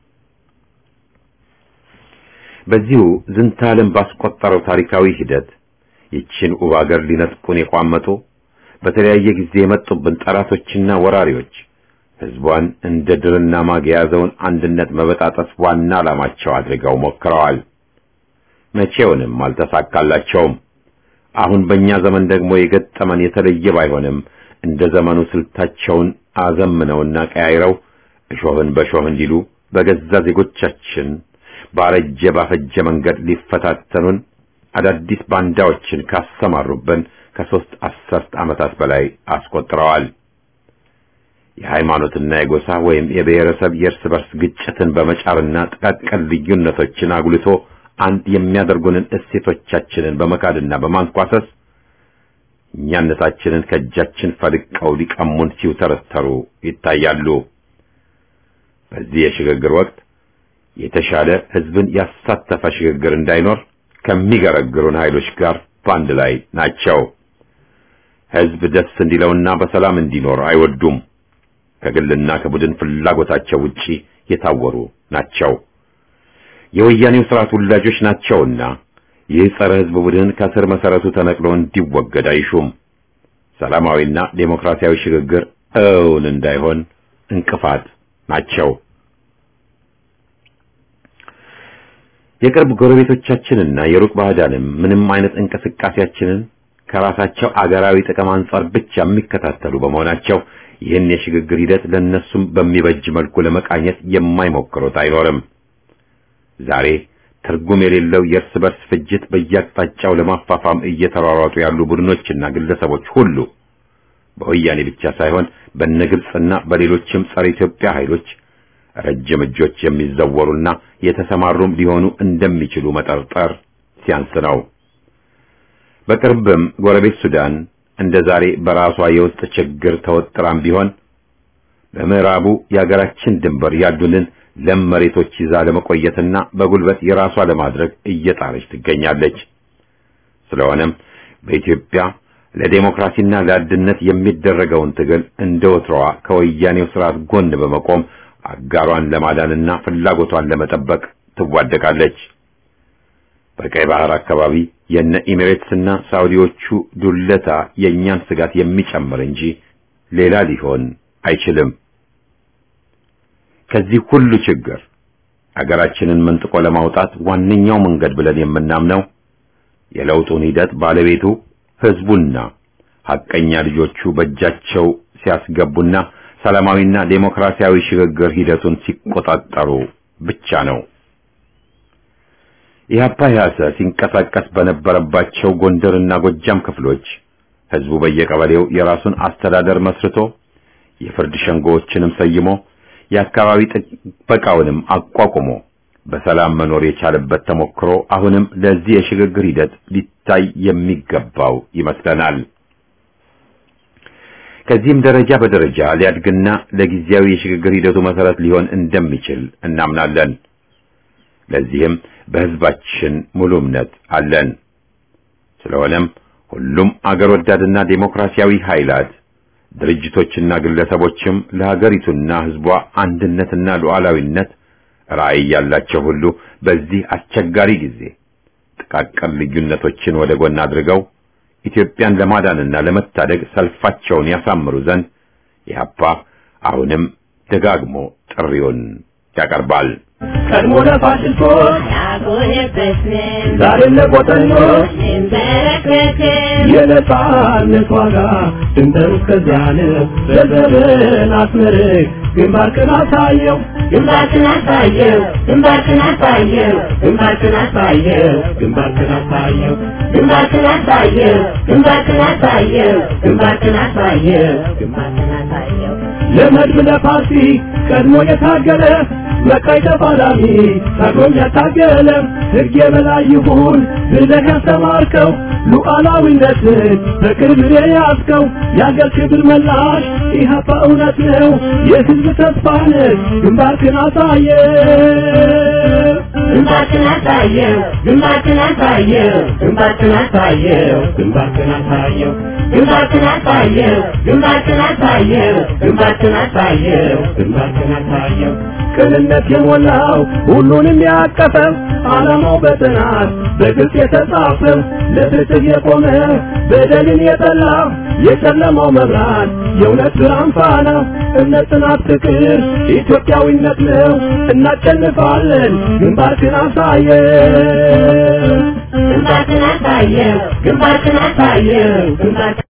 በዚሁ ዝንተ ዓለም ባስቆጠረው ታሪካዊ ሂደት ይችን ውብ አገር ሊነጥቁን የቋመጡ በተለያየ ጊዜ የመጡብን ጠላቶችና ወራሪዎች ህዝቧን እንደ ድርና ማግ የያዘውን አንድነት መበጣጠስ ዋና ዓላማቸው አድርገው ሞክረዋል። መቼውንም አልተሳካላቸውም። አሁን በእኛ ዘመን ደግሞ የገጠመን የተለየ ባይሆንም እንደ ዘመኑ ስልታቸውን አዘምነውና ቀያይረው እሾህን በሾህ እንዲሉ በገዛ ዜጎቻችን ባረጀ ባፈጀ መንገድ ሊፈታተኑን አዳዲስ ባንዳዎችን ካሰማሩብን ከሦስት አስርት ዓመታት በላይ አስቆጥረዋል። የሃይማኖትና የጎሳ ወይም የብሔረሰብ የእርስ በርስ ግጭትን በመጫርና ጥቃቅን ልዩነቶችን አጉልቶ አንድ የሚያደርጉንን እሴቶቻችንን በመካድና በማንኳሰስ እኛነታችንን ከእጃችን ፈልቀው ሊቀሙን ሲውተረተሩ ይታያሉ። በዚህ የሽግግር ወቅት የተሻለ ሕዝብን ያሳተፈ ሽግግር እንዳይኖር ከሚገረግሩን ኃይሎች ጋር በአንድ ላይ ናቸው። ሕዝብ ደስ እንዲለውና በሰላም እንዲኖር አይወዱም። ከግልና ከቡድን ፍላጎታቸው ውጪ የታወሩ ናቸው። የወያኔው ስርዓት ውላጆች ናቸውና ይህ ጸረ ሕዝብ ቡድን ከስር መሰረቱ ተነቅሎ እንዲወገድ አይሹም። ሰላማዊና ዴሞክራሲያዊ ሽግግር እውን እንዳይሆን እንቅፋት ናቸው። የቅርብ ጎረቤቶቻችንና የሩቅ ባዕዳንም ምንም አይነት እንቅስቃሴያችንን ከራሳቸው አገራዊ ጥቅም አንጻር ብቻ የሚከታተሉ በመሆናቸው ይህን የሽግግር ሂደት ለነሱም በሚበጅ መልኩ ለመቃኘት የማይሞክሩት አይኖርም። ዛሬ ትርጉም የሌለው የእርስ በርስ ፍጅት በየአቅጣጫው ለማፋፋም እየተሯሯጡ ያሉ ቡድኖችና ግለሰቦች ሁሉ በወያኔ ብቻ ሳይሆን በነግብጽና በሌሎችም ጸረ ኢትዮጵያ ኃይሎች ረጅም እጆች የሚዘወሩና የተሰማሩም ሊሆኑ እንደሚችሉ መጠርጠር ሲያንስ ነው። በቅርብም ጎረቤት ሱዳን እንደ ዛሬ በራሷ የውስጥ ችግር ተወጥራም ቢሆን በምዕራቡ የአገራችን ድንበር ያሉንን ለም መሬቶች ይዛ ለመቆየትና በጉልበት የራሷ ለማድረግ እየጣረች ትገኛለች። ስለሆነም በኢትዮጵያ ለዴሞክራሲና ለአንድነት የሚደረገውን ትግል እንደ ወትሮዋ ከወያኔው ስርዓት ጎን በመቆም አጋሯን ለማዳንና ፍላጎቷን ለመጠበቅ ትዋደቃለች። በቀይ ባህር አካባቢ የነ ኢሚሬትስና ሳውዲዎቹ ዱለታ የእኛን ስጋት የሚጨምር እንጂ ሌላ ሊሆን አይችልም። ከዚህ ሁሉ ችግር አገራችንን መንጥቆ ለማውጣት ዋነኛው መንገድ ብለን የምናምነው የለውጡን ሂደት ባለቤቱ ህዝቡና ሐቀኛ ልጆቹ በእጃቸው ሲያስገቡና ሰላማዊና ዴሞክራሲያዊ ሽግግር ሂደቱን ሲቆጣጠሩ ብቻ ነው። ኢህአፓ ያሰ ሲንቀሳቀስ በነበረባቸው ጎንደርና ጎጃም ክፍሎች ህዝቡ በየቀበሌው የራሱን አስተዳደር መስርቶ የፍርድ ሸንጎዎችንም ሰይሞ የአካባቢ ጥበቃውንም አቋቁሞ በሰላም መኖር የቻለበት ተሞክሮ አሁንም ለዚህ የሽግግር ሂደት ሊታይ የሚገባው ይመስለናል። ከዚህም ደረጃ በደረጃ ሊያድግና ለጊዜያዊ የሽግግር ሂደቱ መሰረት ሊሆን እንደሚችል እናምናለን። ለዚህም በህዝባችን ሙሉ እምነት አለን። ስለሆነም ሁሉም አገር ወዳድና ዴሞክራሲያዊ ኃይላት ድርጅቶችና ግለሰቦችም ለሀገሪቱና ህዝቧ አንድነትና ሉዓላዊነት ራዕይ ያላቸው ሁሉ በዚህ አስቸጋሪ ጊዜ ጥቃቅን ልዩነቶችን ወደ ጎን አድርገው ኢትዮጵያን ለማዳንና ለመታደግ ሰልፋቸውን ያሳምሩ ዘንድ ኢህአፓ አሁንም ደጋግሞ ጥሪውን ያቀርባል። ቀድሞ ለፋሽስቶች ያጎነበስን ዛሬም ለቆጠኞች እንበረከክን የነጻነት ዋጋ ድንበር እስከዚያን በዘመን አስመርቅ ግንባርክን አሳየው ግንባርክን አሳየው ግንባርክን አሳየው ግንባርክን አሳየው ግንባርክን አሳየው ግንባርክን አሳየው ግንባርክን አሳየው ግንባርክን አሳየው ግንባርክን አሳየው ለመድብ ለፓርቲ ቀድሞ የታገለ መቃይ ተፋላሚ ታግሎም ያታገለ ሕግ የበላይ ይሁን ብለህ ያስተማርከው ሉዓላዊነትን በቅርብ የያዝከው የአገር ክብር መላሽ ኢህአፓ እውነት ነው የሕዝብ ተስፋ ነህ ግንባርክን አሳየ ግንባርክን አሳየው ግንባርክን አሳየው ግንባርክን አሳየው ግንባርክን አሳየው ግንባርክን አሳየው ግንባርክን አሳየው ግንባርክን አሳየው ግንባርክን አሳየው ቅንነት የሞላው ሁሉንም ያቀፈው ዓላማው በጥናት በግልጽ የተጻፈው ለፍትህ የቆመ በደልን የጠላ የጨለማው መብራት የእውነት ብርሃን ፋና እምነት፣ ጽናት፣ ፍቅር ኢትዮጵያዊነት ነው። እናሸንፋለን። ግንባርክን አሳየው ግንባርክን አሳየው ግንባርክን አሳየው ግንባርክን